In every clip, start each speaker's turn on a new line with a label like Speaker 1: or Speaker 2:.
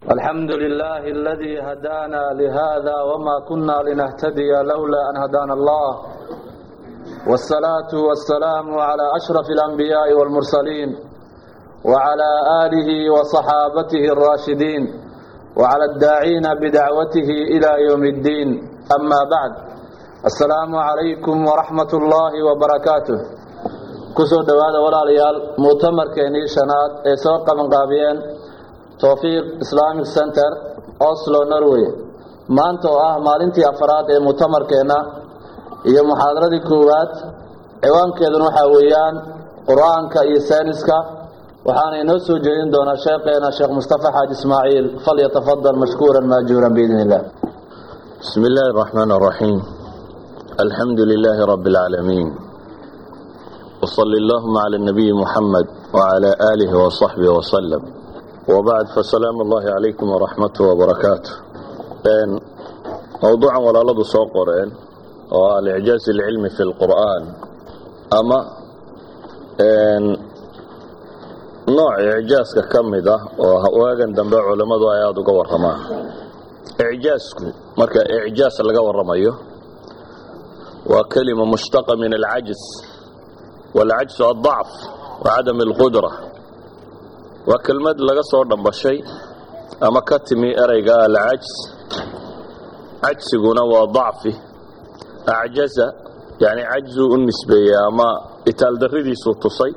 Speaker 1: الحمد لله الذي هدانا لهذا وما كنا لنهتدي لولا أن هدانا الله والصلاة والسلام على أشرف الأنبياء والمرسلين وعلى آله وصحابته الراشدين وعلى الداعين بدعوته إلى يوم الدين أما بعد السلام عليكم ورحمة الله وبركاته kusoo dhowaada walaalayaal mu'tamarkeenii shanaad ee soo qabanqaabiyeen towfiiq islamic center oslo norway maanta oo ah maalintii afaraad ee mu'tamarkeenna iyo muxaadaradii koowaad ciwaankeeduna waxaa weeyaan qur-aanka iyo sayniska waxaana inoo soo jeedin doonaa sheekheena sheekh mustafa xaaji ismaaciil falyatafadal mashkuuran maajuuran biidn illah
Speaker 2: بسم الله الرحمن الرحيم الحمد لله رب العالمين وصلى اللهم على النبي محمد وعلى آله وصحبه وسلم وبعد فسلام الله عليكم ورحمته وبركاته بين موضوعا ولا لدو سوقرين والإعجاز العلمي في القرآن أما إن نوع إعجاز كمدة وهواجن دنبع علماء آيات قور رما إعجازكم مركا إعجاز اللي قور رميه وكلمة مشتقة من العجز والعجز الضعف وعدم القدرة وكلمة لغا soo dhambashay ama ka timi ereyga alcajz cajsiguna waa ضacfi acjaza yani cajzuu u nisbeeyey ama itaaldaridiisuu tusay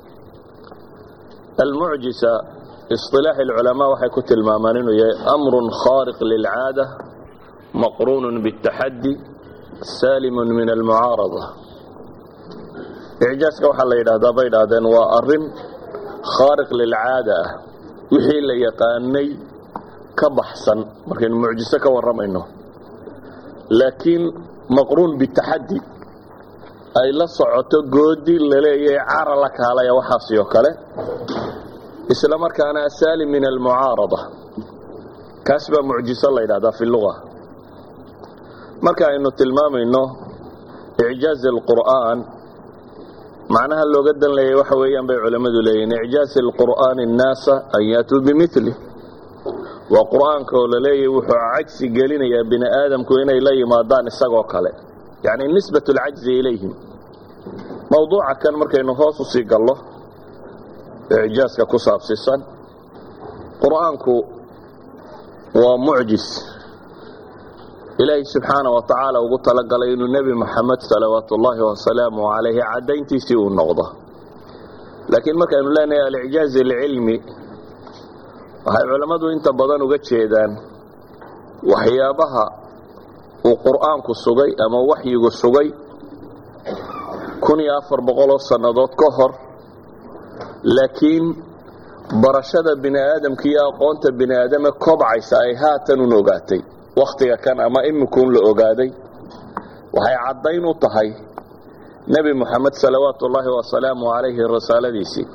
Speaker 2: almucjisa iصطilaax اlculamaa waxay ku tilmaamaan inuu yahay amru khaariq lilcaada maqruun bالtaxadi salim min almucaarada icjaaska waxaa la yidhaahdaa bay idhaahdeen waa arin khaariq lilcaada ah wixii la yaqaanay ka baxsan markaynu mucjiso ka warramayno laakiin maqruun bitaxaddi ay la socoto goodi laleeyahay cara la kaalaya waxaasi oo kale isla markaana asaalim min almucaarada kaas baa mucjiso la yidhahdaa fi luga marka aynu tilmaamayno icjaaz alqur'aan macnaha looga dan leeyay waxa weeyaan bay culammadu leeyihin icjaaz alqur'aani annaasa an yaatuu bimili waa qur'aanka oo la leeyahy wuxuu cajsi gelinayaa bini aadamku inay la yimaadaan isagoo kale yacni nisbat alcajzi ilayhim mawduuca kan markaynu hoos u sii gallo icjaaska ku saabsisan qur'aanku waa mucjis ilaahay subxaana wa tacaala ugu talagalay inuu nebi moxamed salawaatu ullaahi wasalaamu calayhi caddayntiisii uu noqdo laakiin markaynu leenahay alicjaaz alcilmi waxay culammadu inta badan uga jeedaan waxyaabaha uu qur'aanku sugay ama waxyigu sugay kun iyo afar boqoloo sannadood ka hor laakiin barashada bini aadamka iyo aqoonta bini aadame kobcaysa ay haatan un ogaatay wakhtiga kan ama imikuun la ogaaday waxay caddayn u tahay nebi moxamed salawaatu ullaahi wasalaamu calayhi risaaladiisii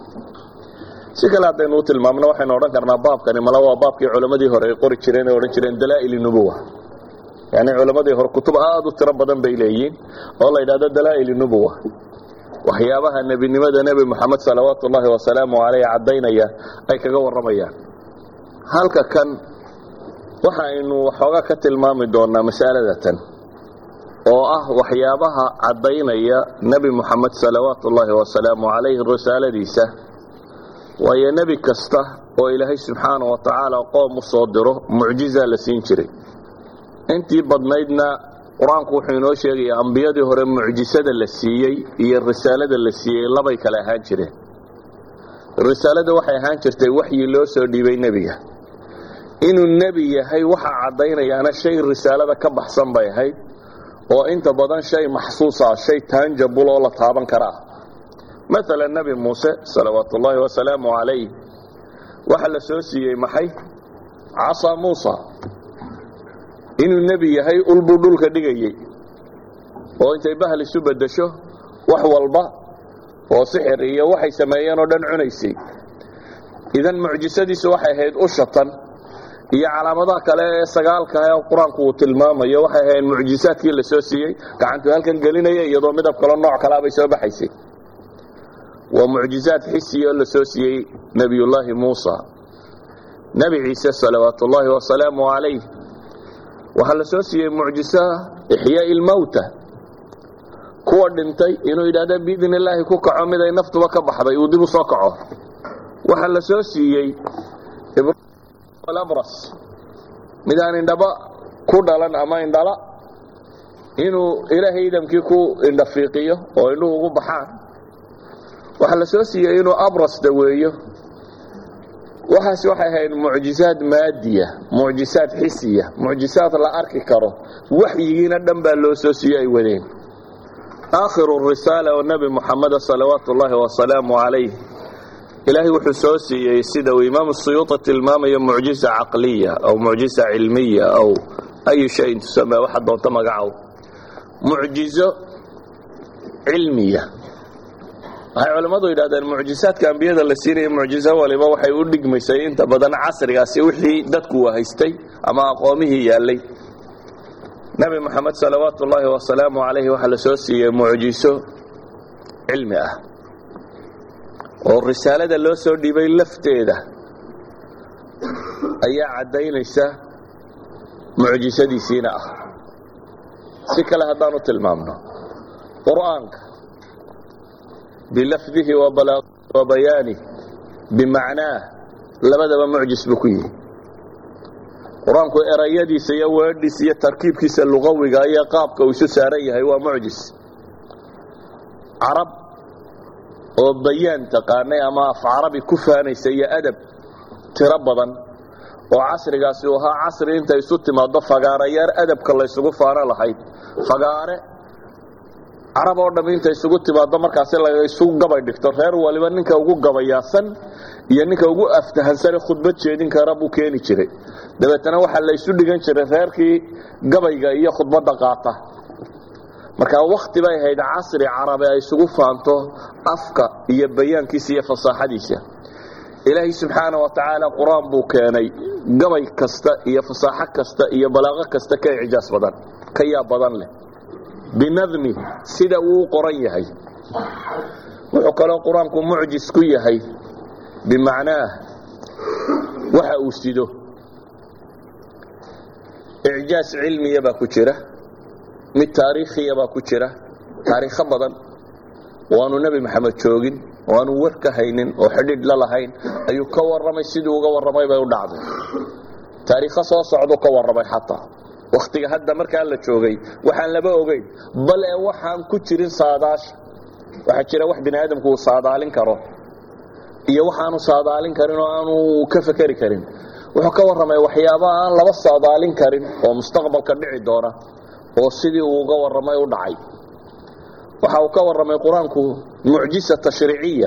Speaker 2: si kale haddaynu u tilmaamno waxaynu odhan karnaa baabkani mala waa baabkii culammadii hore ay qori jireen ee odhan jireen dalaa'il nubuwa yacni culammadii hore kutub aad u tiro badan bay leeyihiin oo la yidhahdo dalaa'il nubuwa waxyaabaha nebinimada nebi moxamed salawaatu ullaahi wasalaamu calayhi caddaynaya ay kaga warramayaan halka kan waxa aynu waxoogaa ka tilmaami doonaa masalada tan oo ah waxyaabaha caddaynaya nebi moxamed salawaatu ullaahi wasalaamu calayhi risaaladiisa waayo nebi kasta oo ilaahay subxaana wa tacaala qoom u soo diro mucjizaa la siin jiray intii badnaydna qur-aanku wuxuu inoo sheegayaa ambiyadii hore mucjisada la siiyey iyo risaalada la siiyey labay kale ahaan jireen risaalada waxay ahaan jirtay waxyi loo soo dhiibay nebiga inuu nebi yahay waxa caddaynayaana shay risaalada ka baxsan bay ahayd oo inta badan shay maxsuusa shay taanjabul oo la taaban karaa maala nebi muuse salawaatu ullaahi wasalaamu calayh waxa la soo siiyey maxay casa muusa inuu nebi yahay ulbuu dhulka dhigayey oo intay bahal isu beddesho wax walba oo sixir iyo waxay sameeyeen oo dhan cunaysay idan mucjisadiisu waxay ahayd ushatan iyo calaamadaha kale ee sagaalka ee qur-aanku uu tilmaamayo waxay ahayd mucjisaadkii la soo siiyey gacantuu halkan gelinaya iyadoo midab kalo nooc kalea bay soo baxaysay waa mucjizaad xisiya oo la soo siiyey nebiyullaahi muusa nebi ciise salawaat ullaahi wasalaamu calayh waxaa la soo siiyey mucjiso ixyaai lmowta kuwa dhintay inuu yidhahda biidn illaahi ku kaco mid ay naftuba ka baxday uu dib u soo kaco waxaa la soo siiyey abras mid aan indhaba ku dhalan ama indhala inuu ilaahay idamkii ku indhafiiqiyo oo indhuhu ugu baxaan waxaa la soo siiyey inuu abras daweeyo waxaas waxay ahayd mucjizaad maadiya mucjizaad xisiya mucjizaad la arki karo waxyigiina dhan baa loo soo siiyo ay wadeen aakhiru risaala oo nebi muxameda salawaatu ullaahi wasalaamu calayh ilaahay wuxuu soo siiyey sida uu imaamu suyuuti tilmaamayo mucjiza caqliya aw mucjiza cilmiya aw ayu shayin tusame waxa doonta magacow mucjizo cilmiya waxay culammadu yidhahdeen mucjisaadka ambiyada la siinaya mucjizo waliba waxay u dhigmaysay inta badan casrigaasi wixii dadku wahaystay ama aqoomihii yaallay nebi moxamed salawaatu ullaahi wasalaamu calayhi waxaa la soo siiyey mucjiso cilmi ah oo risaalada loo soo dhiibay lafteeda ayaa caddaynaysa mucjisadiisiina ah si kale haddaanu tilmaamno qur'aanka bilafdihi wa bayaanih bimacnaah labadaba mucjis buu ku yihi qur-aanku erayadiisa iyo weedhiisa iyo tarkiibkiisa luqawiga iyo qaabka uu isu saaran yahay waa mucjis carab oo bayaan taqaanay ama af carabi ku faanaysa iyo adab tiro badan oo casrigaasi uu ahaa casri intay isu timaado fagaarayaar adabka laysugu faano lahayd fagaare carab oo dhamm intay isugu timaado markaasi laga isu gabay dhigto reer waliba ninka ugu gabayaasan iyo ninka ugu aftahansane khudbad jeedin kara buu keeni jiray dabeetana waxaa la isu dhigan jiray reerkii gabayga iyo khudbadda qaata marka wakti bay ahayd casri carabe ay isugu faanto afka iyo bayaankiisa iyo fasaaxadiisa ilaahay subxaana wa tacaala qur-aan buu keenay gabay kasta iyo fasaaxo kasta iyo balaaqo kasta ka icjaas badan ka yaab badan leh binadmi sida uu u qoran yahay wuxuu kaloo qur-aanku mucjis ku yahay bimacnaah waxa uu sido icjaas cilmiya baa ku jira mid taariikhiya baa ku jira taariikho badan oo aanu nebi maxamed joogin oo aanu war ka haynin oo xidhiidh la lahayn ayuu ka warramay siduu uga warramay bay u dhacday taariikho soo socduu ka warramay xataa wakhtiga hadda markaa la joogay waxaan laba ogeyn bal ee waxaan ku jirin saadaasha waxaa jira wax bini aadamku uu saadaalin karo iyo waxaanu saadaalin karin oo aanu ka fekeri karin wuxuu ka warramay waxyaaba aan laba saadaalin karin oo mustaqbalka dhici doona oo sidii uu uga warramay u dhacay waxa uu ka warramay qur-aanku mucjisa tashriiciya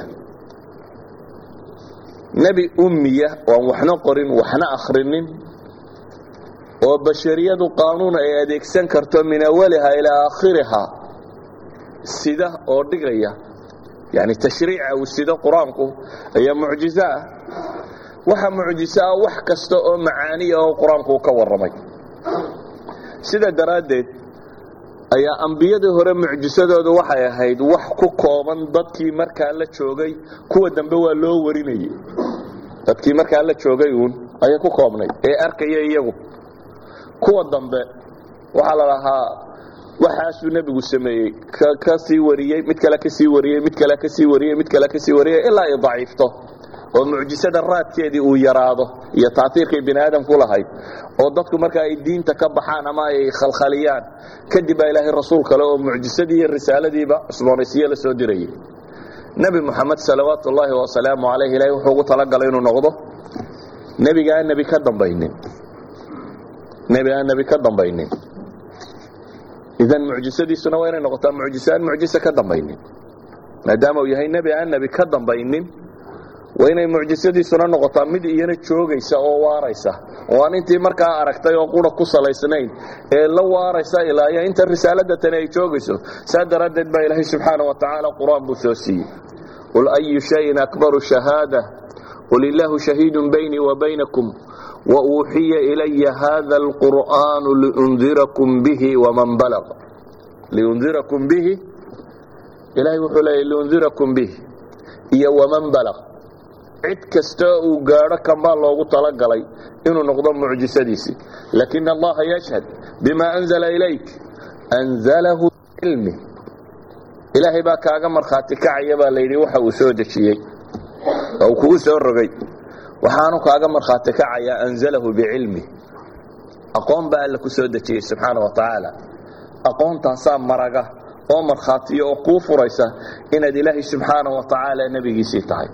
Speaker 2: nebi ummiya oo aan waxna qorin waxna akhrinin oo bashariyadu qaanuun ay adeegsan karto min awaliha ilaa aakhiriha sida oo dhigaya yani tashriica uu sido qur-aanku ayaa mucjizo ah waxa mucjiso ah wax kasta oo macaaniya oo qur-aanku uu ka warramay sida daraaddeed ayaa ambiyadii hore mucjisadoodu waxay ahayd wax ku kooban dadkii markaa la joogay kuwa dambe waa loo warinayay dadkii markaa la joogay uun ayay ku koobnay ee arkaya iyagu kuwa dambe waxaa la lahaa waxaasuu nebigu sameeyey ka sii wariyey mid kale ka sii wariyey mid kale ka sii wariyey mid kale ka sii wariyey ilaa ay daciifto oo mucjisada raadkeedii uu yaraado iyo taaiirkay bini aadamku lahayd oo dadku marka ay diinta ka baxaan ama ay khalkhaliyaan kadib baa ilaahay rasuul kale oo mucjisadii iyo risaaladiiba cusboonaysiye la soo dirayay nebi moxamed salawaatu ullaahi wasalaamu calayh ilahay wuxuu ugu talagalay inuu noqdo nebiga aan nebi ka dambaynin nebi aan nebi ka dambaynin idan mucjisadiisuna waa inay noqotaa mucjise aan mucjise ka dambaynin maadaama uu yahay nebi aan nebi ka dambaynin waa inay mucjisadiisuna noqotaa mid iyana joogaysa oo waaraysa oo aan intii markaa aragtay oo qura ku salaysnayn ee la waaraysa ilaa iyo inta risaalada tani ay joogayso saa daraaddeed baa ilaahay subxaana wa tacaala qur-aan buu soo siiyey qul ayu shayin akbaru shahaada qul illaahu shahiidun baynii wa baynakum wauuxiya ilaya hada alqur'aanu liundirakum bihi waman balaq liundirakum bihi ilahay wuxuu leeyahy liundirakum bihi iyo waman balaq cid kasta uu gaadho kanbaa loogu talagalay inuu noqdo mucjisadiisii lakin allaha yashhad bima anzala ilayk anzalahu cilmi ilaahay baa kaaga markhaati kacaya baa layidhi waxa uu soo dejiyey oo uu kugu soo rogay waxaanu kaaga markhaati kacayaa anzalahu bicilmi aqoon baa alla ku soo dejiyey subxaana wa tacaala aqoontaasaa maraga oo markhaatiyo oo kuu furaysa inaad ilaahay subxaana wa tacaala nebigiisii tahay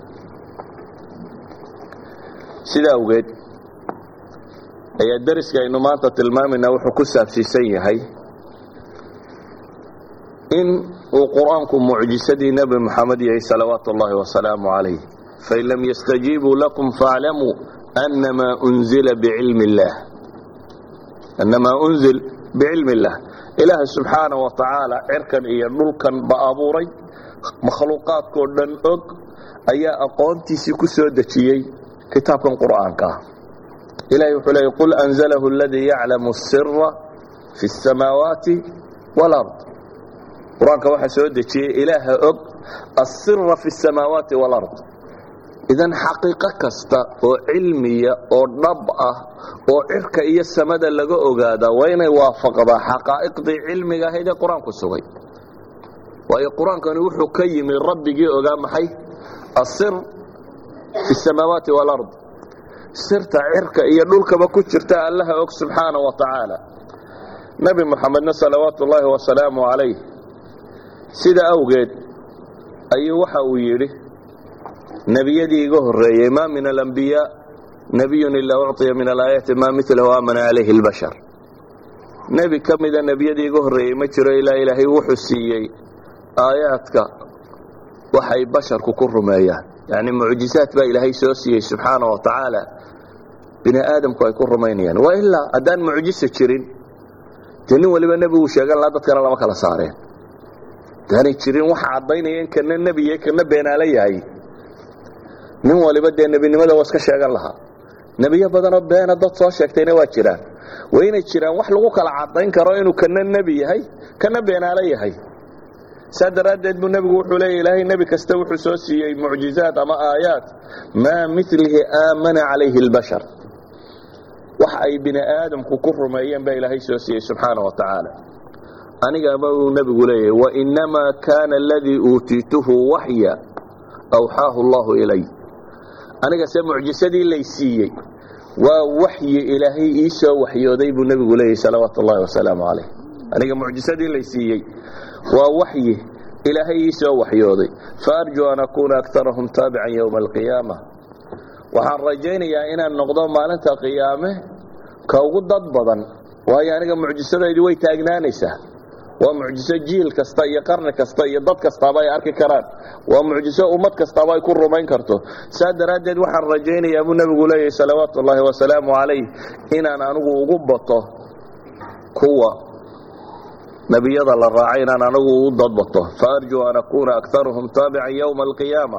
Speaker 2: sidaa awgeed ayaa dariska aynu maanta tilmaamayna wuxuu ku saabsiisan yahay in uu qur-aanku mucjisadii nebi moxamed yahay salawaatu ullahi wasalaamu calayh fain lam yastajiibuu lakum faaclamuu annamaa unzila bicilmi illaah annamaa unzil bicilmi illaah ilaahay subxaana wa tacaala cirkan iyo dhulkan ba abuuray makhluuqaadkoo dhan og ayaa aqoontiisii ku soo dejiyey kitaabkan qur'aanka ah ilahay wuxuu leeyay qul anzalahu aladii yaclamu asira fi اsamaawaati wاlard qur-aanka waxaa soo dejiyey ilaaha og asira fi اsamaawaati wاlard idan xaqiiqo kasta oo cilmiya oo dhab ah oo cirka iyo samada laga ogaadaa waa inay waafaqdaa xaqaa'iqdii cilmiga ahayd ee qur-aanku sugay waayo qur-aankani wuxuu ka yimi rabbigii ogaa maxay asir fi samaawaati wاlard sirta cirka iyo dhulkaba ku jirta allaha og subxaana wa tacaala nebi moxamedna salawaatu ullaahi wasalaamu calayh sida awgeed ayuu waxa uu yidhi nebiyadii iga horreeyey ma min alambiyaa nebiyun ilaa ucطiya min alaayaati maa milahu aamana calayhi اlbashar nebi ka mida nebiyadii iga horreeyey ma jiro ilaa ilaahay wuxuu siiyey aayaadka waxay basharku ku rumeeyaan yani mucjizaad baa ilaahay soo siiyey subxaana wa tacaala bini aadamku ay ku rumaynayaan waa ilaa haddaan mucjiso jirin dee nin waliba nebiguu sheegan lahaa dadkana lama kala saareen hadaanay jirin waxa caddaynaya in kana nebiye kana beenaalo yahay nin waliba dee nebinimada waa iska sheegan lahaa nebiyo badanoo beena dad soo sheegtayna waa jiraan waa inay jiraan wax lagu kala caddayn karo inuu kana nebi yahay kana beenaalo yahay saa daraaddeed buu nebigu wuxuu leeya ilaahay nebi kasta wuxuu soo siiyey mucjizaad ama aayaat maa milihi aamana calayhi اlbashar wax ay bini aadamku ku rumeeyeen baa ilaahay soo siiyey subxaana wa tacaala anigama uu nebigu leeyahay wainamaa kaana aladii uutiituhu waxya awxaahu allahu ilay aniga se mucjisadii lay siiyey waa waxyi ilaahay ii soo waxyooday buu nebigu leeyahy salawaatu ullahi wasalaamu calayh aniga mucjisadii lay siiyey waa waxyi ilaahay ii soo waxyooday faarjuu an akuuna akarahum taabican yowma alqiyaama waxaan rajaynayaa inaan noqdo maalinta qiyaame ka ugu dad badan waayo aniga mucjisadaydu way taagnaanaysaa waa mucjiso jiil kasta iyo qarni kasta iyo dad kastaaba ay arki karaan waa mucjiso ummad kastaaba ay ku rumayn karto saa daraaddeed waxaan rajaynayaa buu nebigu leeyahay salawaatu ullaahi wasalaamu calayh inaan anigu ugu bato kuwa nebiyada la raacay inaan anigu ugu dadbato faarjuu an akuuna akarahum taabican yowma alqiyaama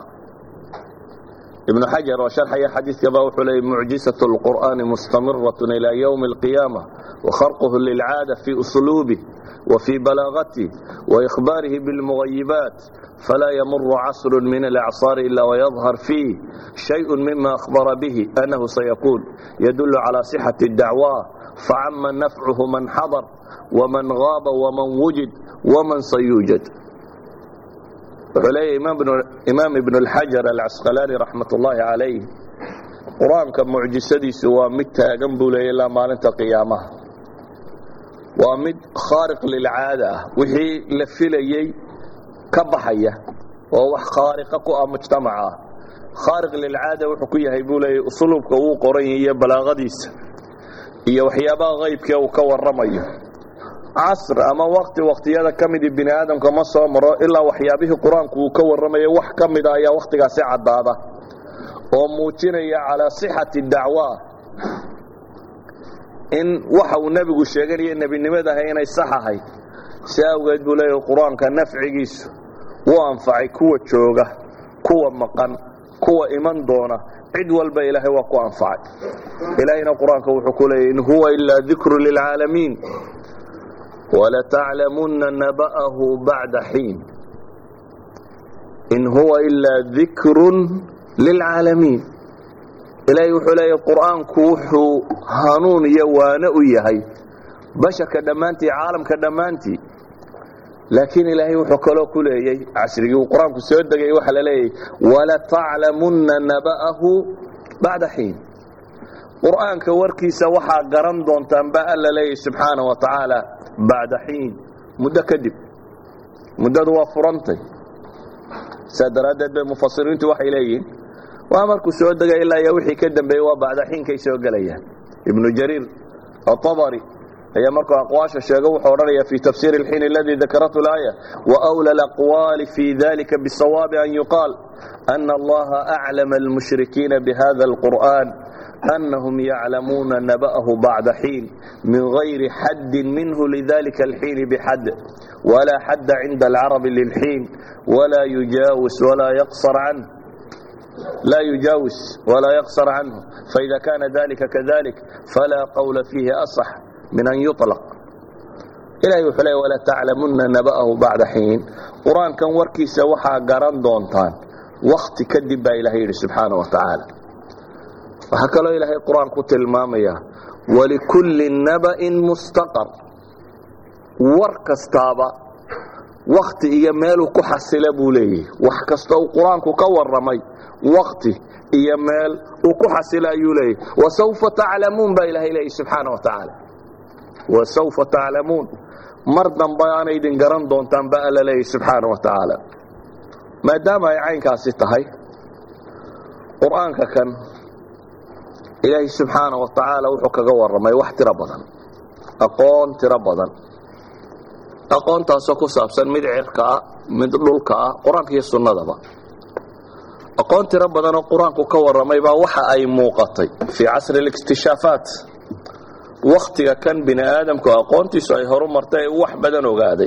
Speaker 2: ibnu xajar oo sharxaya xadiidkaba wuxuu leeyay mucjisaة اlqur'ani mustamirat ilى ywmi اlqiyaama wakharquhu lilcaada fi usluubih wafii balaagati waإkhbaarihi biاlmugayibaat falaa ymuru casru min alacصaar ila wayadhar fiih shayء mima akhbara bihi anahu sayakuun yadul calى صixaةi اdacwa facama nafcuhu man xadar wman gaaba wman wujid wman sayuujad wuxuu leeyahy imaam ibn اlxajar alcasqalaani raxmat ullaahi calayh qur-aanka mucjisadiisu waa mid taagan buu leeyay ilaa maalinta qiyaamaha waa mid khaariq lilcaada ah wixii la filayey ka baxaya oo wax khaariqa ku ah mujtamaca ah khaariq lilcaada wuxuu ku yahay buu leeyay usluubka uu qoran iyo balaaqadiisa iyo waxyaabaha qaybkee uu ka waramayo casr ama wakti waktiyada ka midi bini aadamka ma soo maro ilaa waxyaabihii qur-aanku uu ka warramaya wax ka mida ayaa wakhtigaasi caddaada oo muujinaya calaa sixati dacwa in waxa uu nebigu sheeganaya nebinimadaha inay sax ahayd si awgeed buu leeyahy qur-aanka nafcigiisu wuu anfacay kuwa jooga kuwa maqan kuwa iman doona cid walba ilaahay waa ku anfacay ilaahayna qur-aanka wuxuu ku leeyahy in huwa ilaa dikru lilcaalamiin وlataclamuna naba'ahu bacda xiin in huwa ilaa dikru lilcaalamiin ilaahay wuxuu leeyahy qur'aanku wuxuu hanuun iyo waano u yahay basharka dhammaantii caalamka dhammaantii laakiin ilaahay wuxuu kaloo ku leeyey cashrigii uu qur-aanku soo degay waxaa la leeyahy walataclamunna naba'ahu bacda xiin qur'aanka warkiisa waxaa garan doontaan ba alla leeyahy subxaana wa tacaala bacda xiin muddo kadib muddadu waa furantay saa daraaddeed bay mufasiriintu waxay leeyihiin waa markuu soo degay ilaa iyo wixii ka dambeeyey waa bacda xiinkay soo gelayaan ibnu jariir atabari ayaa markuu aqwaasha sheego wuxuu odhanaya fi tafsiir اlxiin اladii dakaratu اlaaya waأwlى اlأqwaali fi dalika bالsawaabi an yuqaal أna allaha أclama اlmushrikiina bhada اlqur'an أnahum yaclamuuna naba'ahu bacda xiin min غayri xaddi minhu lidalika اlxiin bxad wla xadda cinda اlcarabi lilxiin wla yujaawis wla yaqsar canh لا يجاوز ولا يقصر عنه فإذا كان ذلك كذلك فلا قول فيه أصح من أن يطلق إلهي وحلي ولا تعلمن نبأه بعد حين قرآن كان وركيسة وحا قران دونتان وقت كدب إلهي سبحانه وتعالى وحكى له إلهي قرآن قتل المامية ولكل نبأ مستقر وركستابا وقت إيا ميلو كحسل بوليه وحكستو قرآن كور رمي waqti iyo meel uu ku xasila ayuu leeyahy wasawfa taclamuun baa ilahay leeyahy subxaana wa tacaala wasawfa taclamuun mar dambe aana idin garan doontaan ba alla leeyahy subxaana wa tacaala maadaama ay caynkaasi tahay qur'aanka kan ilaahay subxaana wa tacaala wuxuu kaga warramay wax tiro badan aqoon tiro badan aqoontaasoo ku saabsan mid cirka ah mid dhulka ah qur-aanka iyo sunnadaba aqoon tiro badanoo qur-aanku ka warramay baa waxa ay muuqatay fii casri اlikhtishaafaat wakhtiga kan bini aadamku aqoontiisu ay horu martay ee wax badan ogaaday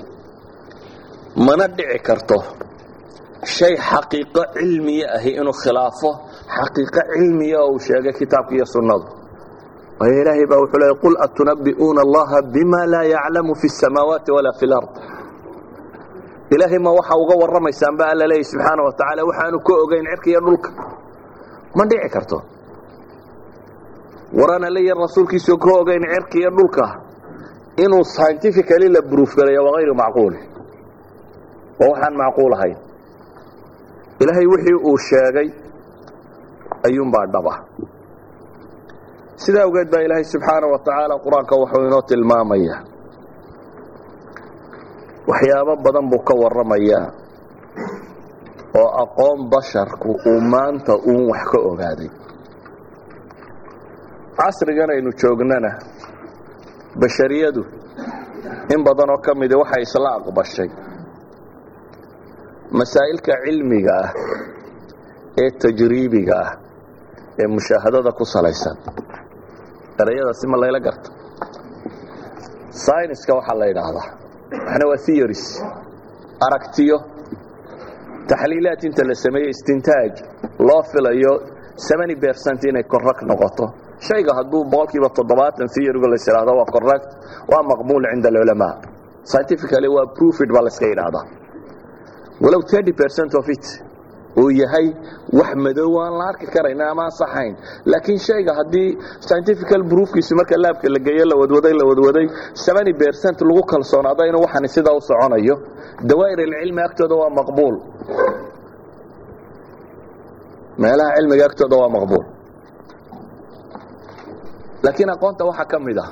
Speaker 2: mana dhici karto shay xaqiiqo cilmiya ahi inuu khilaafo xaqiiqo cilmiya oo uu sheegay kitaabka iyo sunnadu waayo ilaahay baa wuxuu leeyay qul atunabbi'uuna allaha bima laa yaclamu fi الsamaawaati walaa fi اlard ilaahay ma waxa uga warramaysaan ba alla leeyahy subxaana wa tacaala waxaanu ka ogayn cirka iyo dhulka ma dhici karto waraan alle iyo rasuulkiisu ka ogayn cirka iyo dhulka inuu scientifically la bruuf galayo waa hayru macquuli waa waxaan macquul ahayn ilaahay wixii uu sheegay ayuunbaa dhaba sidaa awgeed baa ilaahay subxaana wa tacaala qur-aanka wuxuu inoo tilmaamaya waxyaabo badan buu ka warramayaa oo aqoon basharku uu maanta uun wax ka ogaaday casrigan aynu joognana bashariyadu in badanoo ka midi waxay isla aqbashay masaa'ilka cilmiga ah ee tajriibiga ah ee mushaahadada ku salaysan erayadaasi ma layla garta syniska waxaa la yidhaahdaa waxna waa theories aragtiyo taxliilaad inta la sameeyey istintaaj loo filayo seventy percent inay correct noqoto shayga hadduu boqolkiiba toddobaatan theoryga la yidhaahdo waa correct waa maqbuul cinda alculamaa scientifically waa proofed baa la iska yidhaahdaa walow thirty percent of it uu yahay wax madow aan la arki karayna ama ansaxayn laakiin shayga haddii scientifical proofkiisu marka laabka la geeyo la wadwaday la wadwaday seventy percent lagu kalsoonaado inuu waxani sidaa u soconayo dawaa'ir alcilmi agtooda waa maqbuul meelaha cilmiga agtooda waa maqbuul laakiin aqoonta waxaa ka mid ah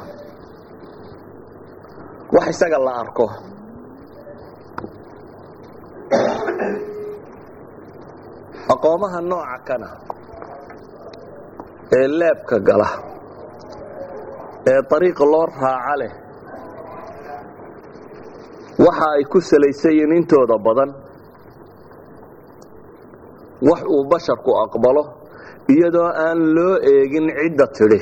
Speaker 2: wax isaga la arko aqoomaha nooca kana ee leebka gala ee ariiqa loo raaca leh waxa ay ku salaysan yihiin intooda badan wax uu basharku aqbalo iyadoo aan loo eegin cidda tidhi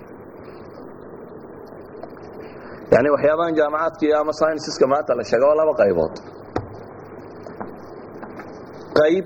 Speaker 2: yani waxyaabahan jaamacaadka iyo ama synsiska maanta la sheega waa laba qaybood qayb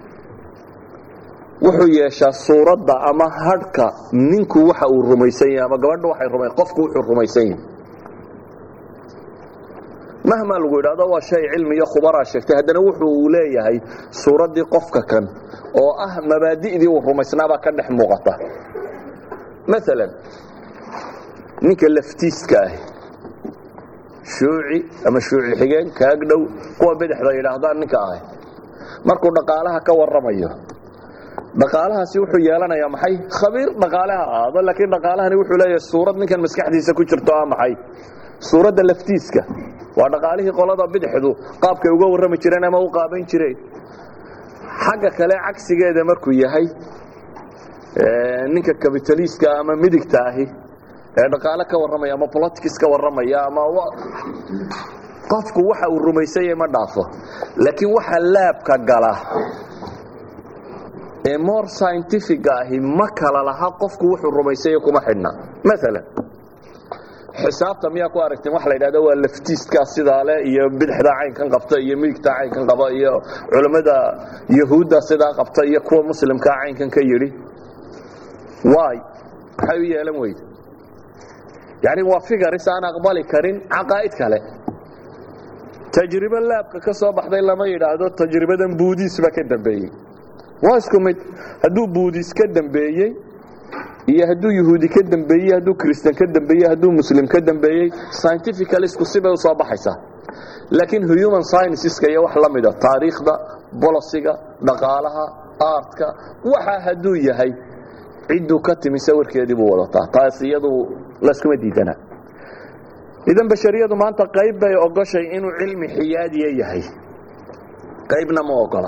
Speaker 2: wuxuu yeeshaa suuradda ama hadhka ninku waxa uu rumaysan yahay ama gabadha waxay ruma qofku wuxuu rumaysan yahay mahmaa lagu yidhahdo waa shay cilmi iyo khubaraa sheegtay haddana wuxuu leeyahay suuraddii qofka kan oo ah mabaadi'dii uu rumaysnaabaa ka dhex muuqata maalan ninka laftiiska ah shuuci ama shuuci xigeen kaag dhow kuwa bidixda yidhaahdaan ninka ah markuu dhaqaalaha ka warramayo dhaqaalahaasi wuxuu yeelanayaa maxay khabiir dhaqaaleha ahaado laakiin dhaqaalahani wuxuu leeyahay suurad ninkan maskaxdiisa ku jirto ah maxay suuradda laftiiska waa dhaqaalihii qolada bidixdu qaabkay uga warrami jireen ama u qaaban jireen xagga kale cagsigeeda markuu yahay ninka kabitaliiska ama midigta ahi ee dhaqaale ka warramaya ama politics ka warramaya ama qofku waxa uu rumaysanyay ma dhaafo laakiin waxa laabka gala ee more scientifica ahi ma kala laha qofku wuxuu rumaysanya kuma xidhna maalan xisaabta miyaa ku aragteen waxa la yidhahda waa laftiiskaa sidaa leh iyo bidixdaa caynkan qabta iyo midigtaa caynkan qaba iyo culammada yahuudda sidaa qabta iyo kuwa muslimkaa caynkan ka yidhi waay maxay u yeelan weyde yani waa figaris aan aqbali karin caqaa'id kale tajribo laabka ka soo baxday lama yidhaahdo tajribadan buudiis baa ka dambeeyey waa isku mid hadduu buudiis ka dambeeyey iyo hadduu yahuudi ka dambeeyey hadduu kristan ka dambeeyey hadduu muslim ka dambeeyey scientifical isku sibay u soo baxaysaa laakiin human scienceska iyo wax la mida taariikhda bolosiga dhaqaalaha aartka waxa hadduu yahay cidduu ka timi sawirkeedii buu wadataa taas iyadu laskuma diidana idan bashariyadu maanta qayb bay ogoshay inuu cilmi xiyaadiya yahay qaybna ma ogola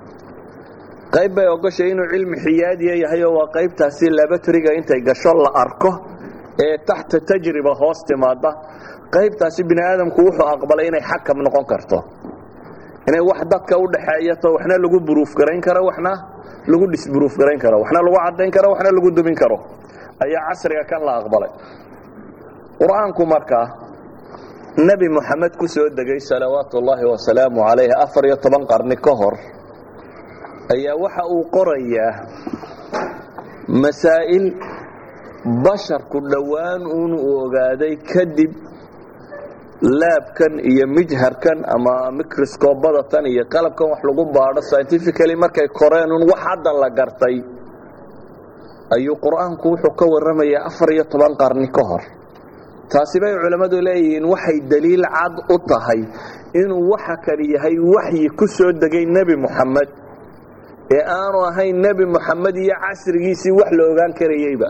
Speaker 2: qayb bay ogoshay inuu cilmi xiyaadiya yahay oo waa qaybtaasi labatriga intay gasho la arko ee taxta tajriba hoos timaada qaybtaasi bini aadamku wuxuu aqbalay inay xakam noqon karto inay wax dadka u dhaxeeyato waxna lagu buruuf garayn karo waxna lagu dhisburuuf garayn karo waxna lagu caddayn karo waxna lagu dumin karo ayaa casriga kan la aqbalay qur-aanku markaa nebi moxamed ku soo degay salawaatu ullaahi wasalaamu calayh afar iyo toban qarni ka hor ayaa waxa uu qorayaa masaa'il basharku dhowaan uun uu ogaaday kadib laabkan iyo mijharkan ama microscobadatan iyo qalabkan wax lagu baadho scientifically markay koreen un wax hadda la gartay ayuu qur-aanku wuxuu ka warramayaa afar iyo toban qarni ka hor taasi bay culammadu leeyihiin waxay daliil cad u tahay inuu waxa kani yahay waxyi ku soo degay nebi moxamed ee aanu ahayn nebi moxamed iyo casrigiisii wax la ogaan karayeyba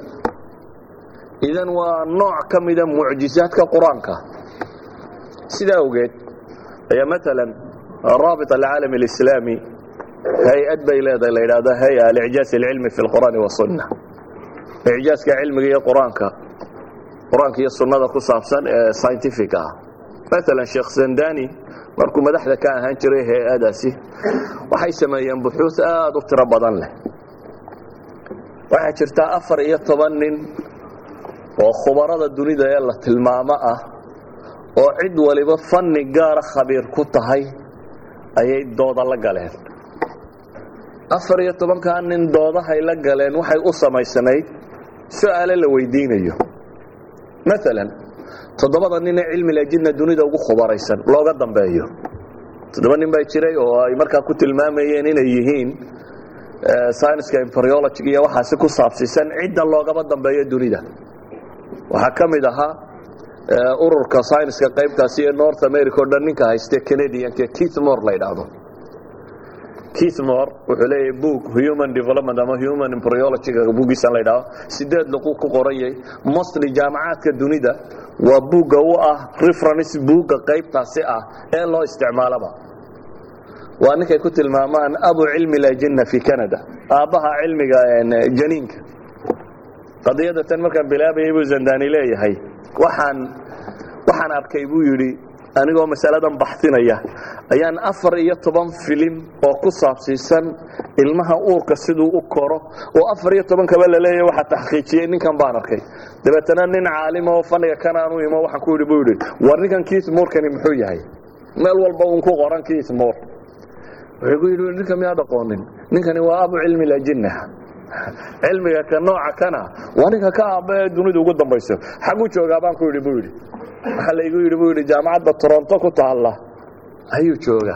Speaker 2: idan waa nooc ka mida mucjizaadka qur-aanka sidaa awgeed ayaa maalan raabit alcaalam alislaami hay-ad bay leedahay la yidhahdo hay-a alicjaaz alcilmi fi lqur'aani wasunna icjaaska cilmiga iyo qur-aanka qur-aanka iyo sunnada ku saabsan ee scientific ah maalan sheekh zandani markuu madaxda ka ahaan jiray hay-adaasi waxay sameeyeen buxuus aada u tiro badan leh waxaa jirtaa afar iyo toban nin oo khubarada dunida ee la tilmaamo ah oo cid waliba fanni gaara khabiir ku tahay ayay dooda la galeen afar iyo tobankaa nin doodahay la galeen waxay u samaysanayd su-aale la weydiinayo maalan toddobada ninee cilmi lajidna dunida ugu khubaraysan looga dambeeyo toddoba nin baa jiray oo ay markaa ku tilmaamayeen inay yihiin scienska embryology iyo waxaasi ku saabsiisan cidda loogaba dambeeyo dunida waxaa ka mid ahaa ururka scienska qaybtaasi ee north america o dhan ninka hayste canadianka keith more la yidhaahdo keith more wuxuu leeyahay book human development ama human embryologyga bugiisan la yidhahdo sideed luqu ku qorayay mostly jaamacaadka dunida waa buugga u ah reference buugga qaybtaasi ah ee loo isticmaalaba waa ninkay ku tilmaamaan abu cilmi lajinna fi canada aabbaha cilmiga janiinka qadiyada tan markaan bilaabayay buu zandani leeyahay waxaan waxaan arkay buu yidhi anigoo masaladan baxsinaya ayaan afar iyo toban filim oo ku saabsiisan ilmaha uurka siduu u koro oo afar iyo tobankaba laleeyahy waxa taxqiijiyey ninkan baan arkay dabeetana nin caalima oo faniga kan aan u imo waxaan ku yidhi buu yidhi war ninkan keith moorkani muxuu yahay meel walba uun ku qoran keith moor wuxuu ku yidhi ninka miyaad aqoonin ninkani waa abu cilmi lajinna cilmiga ka nooca kana waa ninka ka aaba ee dunida ugu dambayso xagu joogaa baan ku yidhi buu yidhi waxaa laygu yidhi buu yidhi jaamacadda toronto ku taalla ayuu joogaa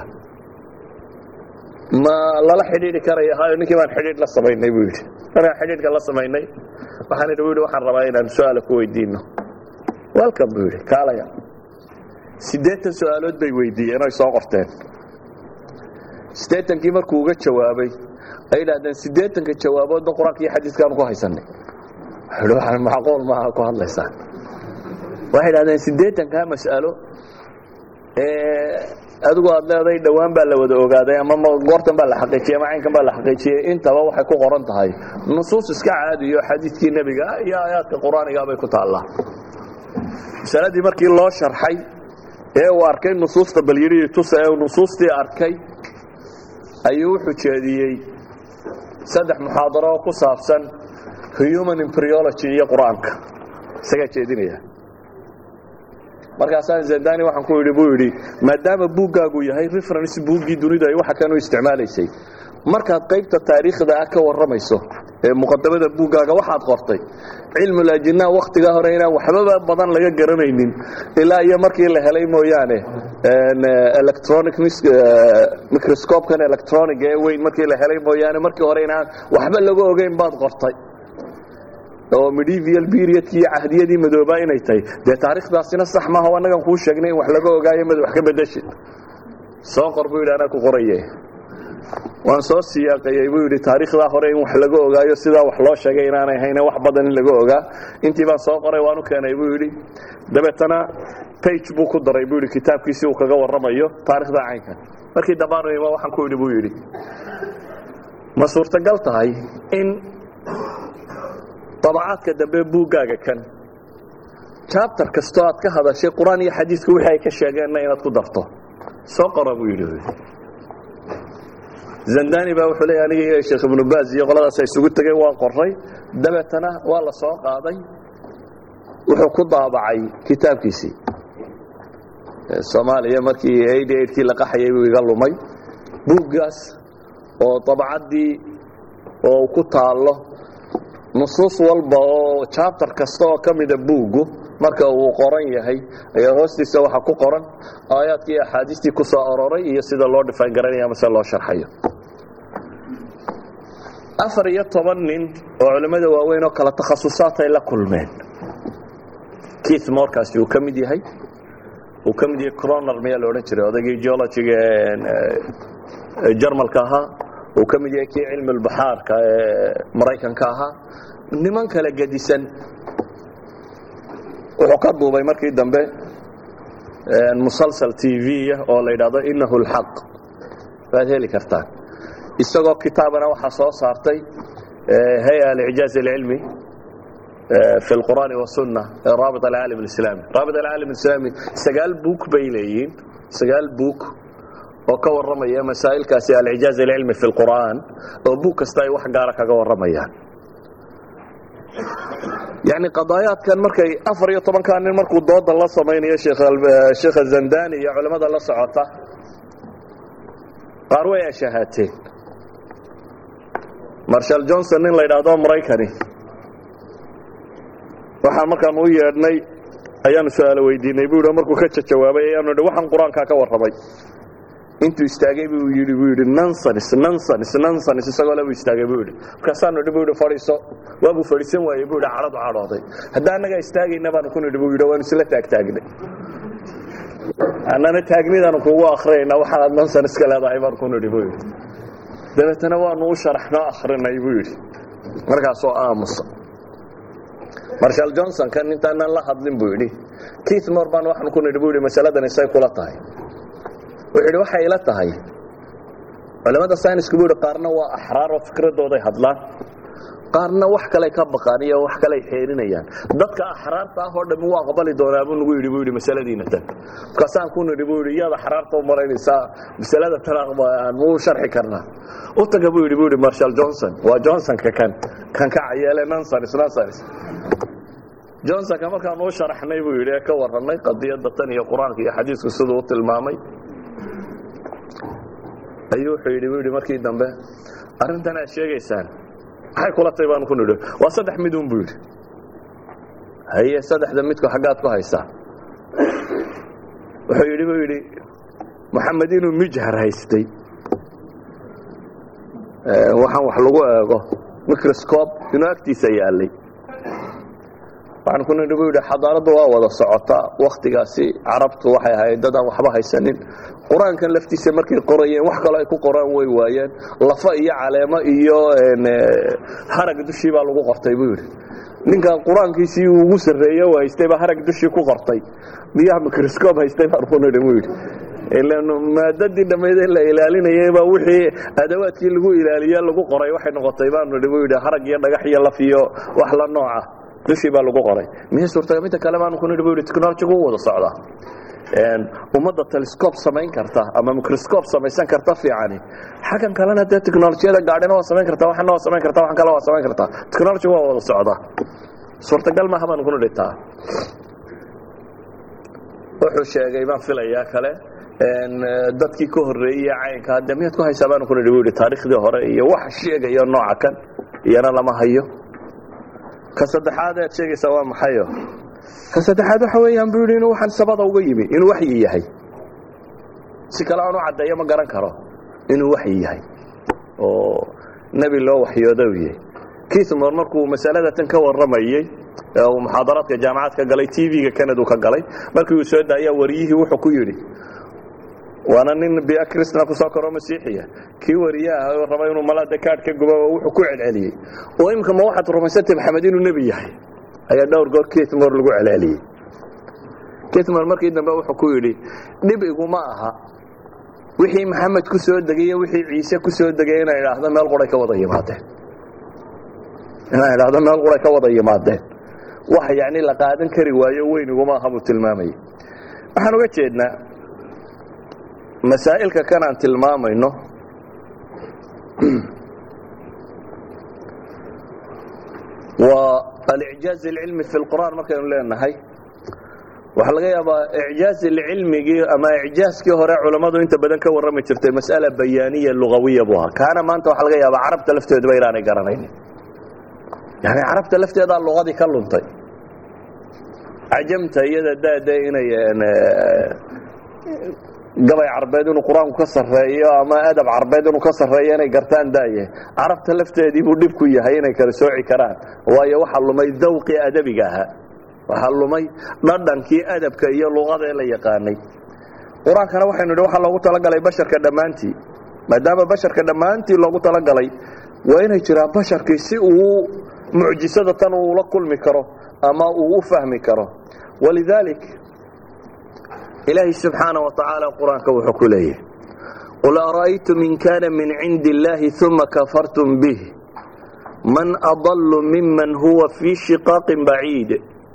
Speaker 2: ma lala xidhiidhi karaya hayo ninkii baan xidhiidh la samaynay buu yidhi markaan xidhiidhka la samaynay waxaan idhi bu yidhi waxaan rabaa inaan su-aala ku weydiino welcome buu yidhi kaalaya siddeetan su-aalood bay weydiiyeen oy soo qorteen siddeetankii markuu uga jawaabay ay idhahdeen siddeetanka jawaaboodba qur-aanka iyo xadiiskaanu ku haysanay wuxuu waxaan macquul maaha ku hadlaysaan waxay idhahdeen siddeetankaa mas'alo adigu aad leeday dhowaan baa la wada ogaaday ama goortan baa la xaqiijiyey ama caynkan baa la xaqiijiyey intaba waxay ku qoran tahay nusuus iska caadiyo xadiidkii nebiga iyo aayaadka qur-aaniga bay ku taallaa masaladii markii loo sharxay ee uu arkay nusuusta balyidhihii tusa ee uu nusuustii arkay ayuu wuxuu jeediyey saddex muxaadaro oo ku saabsan human embryology iyo qur-aanka isagaa jeedinaya markaasaan zendani waxaan ku yidhi buu yidhi maadaama buuggaagu yahay reference buuggii dunidu ay waxa kan u isticmaalaysay markaad qaybta taariikhda ah ka warramayso ee muqadamada buuggaaga waxaad qortay cilmulajinaa wakhtigaa hore inaan waxbaba badan laga garanaynin ilaa iyo markii la helay mooyaane electronic microscopekan electronic ee weyn markii la helay mooyaane markii hore inaan waxba laga ogeyn baad qortay oo medieval periodkii iyo cahdiyadii madoobaa inay tahay dee taarikhdaasina sax maaha o annagan kuu sheegnay in wax laga ogaayo mad wax ka bedeshid soo qor buu yidhi anaa ku qoraye waan soo siyaaqayey buu yidhi taariikhdaa hore in wax laga ogaayo sidaa wax loo sheegay inaanay hayne wax badan in laga ogaa intii baan soo qoray waan u keenay buu yidhi dabeetana bage buu ku daray buu yidhi kitaabkiisi uu kaga warramayo taarikhda caynkan markii dambaanima waxaan ku yidhi buu yidhi ma suurtagal tahay in dabacaadka dambe buuggaaga kan jabtar kastoo aad ka hadashay qur-aan iyo xadiidku wixii ay ka sheegeenna inaad ku darto soo qora buu yidhi zandani baa wuxuu leeya aniga iyo sheekh ibnu baaz iyo qoladaas isugu tegeen waan qoray dabeetana waa la soo qaaday wuxuu ku daabacay kitaabkiisii soomaaliya markii eighty eightkii la qaxayay buu iga lumay buuggaas oo dabacaddii oo ku taallo nusuus walba oo jabtar kasta oo ka mida buuggu marka uu qoran yahay ayaa hoostiisa waxaa ku qoran aayaadkii iyo axaadiistii ku soo aroray iyo sida loo dhifaan garanaya mase loo sharxayo afar iyo toban nin oo culimmada waaweyn oo kala takhasusaad ay la kulmeen keith morkaasi uu ka mid yahay uu ka mid yahay croner miyaa la odhan jiray odaygii geologiga jarmalka ahaa uu ka mid yahay kii cilmulbaxaarka ee maraykanka ahaa niman kala gedisan wuxuu ka duubay markii dambe musalsal t v oo la yidhaahdo inahu اlxaq waad heli kartaan isagoo kitaabana waxaa soo saartay hay-a alicjaaz اlcilmi fi اlqur'aani wasunna ee raabit alcaalam اlislaami raabit alcaalam اlislaami sagaal buuk bay leeyihiin sagaal buuk oo ka warramaya masaa'ilkaasi alcijaaz alcilmi fi اlqur'aan oo buug kasta ay wax gaara kaga warramayaan yani qadaayaadkan markay afar iyo tobankaa nin markuu dooda la samaynayo sheekha zandani iyo culimmada la socota qaar way ashahaateen marshal johnson nin la yidhaahdo maraykani waxaan markaan u yeedhnay ayaanu su-aalo weydiinay bu yidhi markuu ka jawaabay ayaanu idhi waxaan qur-aankaa ka warramay intuu istaagay buu yidhi buu yidhi nonsens nonsens nonsens isagoo le buu istaagay buu yidhi markaasaanu idhi buu yidhi fadhiiso waabuu fadhiisan waayey buu yidhi cadhadu cadhooday hadda annagaa istaagayna baanu ku nidhi buu yidhi waanu isla taagtaagnay annana taagnidaanu kugu akhriyayna waxaanaad nonsens ka leedahay baanu ku nidhi buu yidhi dabeetana waanu u sharaxnoo akhrinay buu yidhi markaasoo aamusa marshal johnson kan intaanan la hadlin buu yidhi keith mor baan waxaan ku nidhi buu yidhi masaladan isay kula tahay wuxuu yidhi waxay ila tahay culimmada saynisku buu yidhi qaarna waa axraar oo fikradooday hadlaan qaarna wax kaley ka baqaan iyo wax kaley xeerinayaan dadka axraarta ah oo dhammi u aqbali doonaa buu nagu yidhi buu yidhi masaladiina tan markaasaan ku nidhi buu yidhi iyaad axraarta u maraynaysaa masalada tan aan muu sharxi karnaa u taga buu yidhi buu yidhi marshal johnson waa johnsonka kan kan ka cayeele nonsens nonsens johnsonka markaan uu sharaxnay buu yidhi ee ka warrannay qadiyadda tan iyo qur-aanka iyo xadiisku siduu u tilmaamay ayuu wuxuu yidhi buu yidhi markii dambe arrintan aad sheegaysaan maxay kula tay baanu ku nidhi waa saddex midun buu yidhi haye saddexda midku xaggaad ku haysaa wuxuu yidhi buu yidhi moxamed inuu mijhar haystay waxaan wax lagu eego microscob inuu agtiisa yaalay waxaan ku nidhi buu yidhi xadaaraddu waa wada socotaa wakhtigaasi carabtu waxay ahayd dad aan waxba haysanin qur-aankan laftiisa markay qorayeen wax kaloo ay ku qoraan way waayeen lafa iyo caleemo iyo harag dushii baa lagu qortay buu yidhi ninkan qur-aankiisii uu ugu sarreeye u haystay baa harag dushii ku qortay miyaha microscob haystay baan ku nidhi buu yidhi maadadii dhammayd in la ilaalinayay baa wixii adawaadkii lagu ilaaliye lagu qoray waxay noqotay baanu nidhi buu yidhi harag iyo dhagax iyo laf iyo wax la nooca dushii baa lagu qoray miya suurtaga midda kale baanu ku nidhi buu yidhi technologigu u wada socdaa ummadda telescob samayn karta ama microscob samaysan karta fiicani xaggan kalena dee technolojiyada gaadhina waa samayn karta waxana waa samayn karta waxan kale waa samayn kartaa technology waa wada socdaa suurtagal maaha baanu ku nidhi taa wuxuu sheegay baan filayaa kale dadkii ka horreeyey caynka hadde miyaad ku haysaa baanu ku nidhi buu yidhi taariikhdii hore iyo wax sheegayo nooca kan iyana lama hayo ka saddexaad aad sheegaysaa waa maxayo ka saddexaad waxa weeyaan buu yidhi inuu waxaan sabada uga yimi inuu waxyi yahay si kale aan u caddeeyo ma garan karo inuu waxyi yahay oo nebi loo waxyooda u yahay kismor markuu masalada tan ka warramayey uu muxaadaraadka jaamacad ka galay tv-ga canadu ka galay markii uu soo daaya wariyihii wuxuu ku yidhi waana nin bia cristna kusoo karo masiixiya kii wariyaha raba inuu malada kaadh ka gubo wuxuu ku celceliyey oo imika ma waxaad rumaysantay maxamed inuu nebi yahay ayaa dhowr goor kitmor lagu celceliyey kitmor markii dambe wuxuu ku yidhi dhib iguma aha wixii maxamed ku soo degay iyo wixii ciise ku soo degay inay idhaahdo meel quray ka wada yimaadeen inay idhaahdo meel quray ka wada yimaadeen wax yacni la qaadan kari waayo weyn iguma aha buu tilmaamayay waxaan uga jeednaa masaa'ilka kan aan tilmaamayno waa alicjaaz alcilmi fi lqur'aan markaynu leenahay waxaa laga yaabaa icjaaz alcilmigii ama icjaazkii hore culammadu inta badan ka warrami jirtay mas'ala bayaaniya lugawiya buu ahaa kaana maanta waxaa laga yaabaa carabta lafteeduba inaanay garanaynin yani carabta lafteedaa luqadii ka luntay cajamta iyada daade inay gabay carbeed inuu qur-aanku ka sarreeyo ama adab carbeed inuu ka sarreeyo inay gartaan daaye carabta lafteedii buu dhib ku yahay inay kala sooci karaan waayo waxaa lumay dawqii adabiga ahaa waxaa lumay dhadhankii adabka iyo luqada ee la yaqaanay qur-aankana waxaynu idhi waxaa loogu talagalay basharka dhammaantii maadaama basharka dhammaantii loogu talagalay waa inay jiraan basharkii si uu mucjisada tan uula kulmi karo ama uu u fahmi karo walidaalik ilaahay subxaana wa tacaala qur-aanka wuxuu ku leeyahay qul ara'aytum in kaana min cindi illaahi uma kafartum bih man adallu miman huwa fii shiqaaqin baciid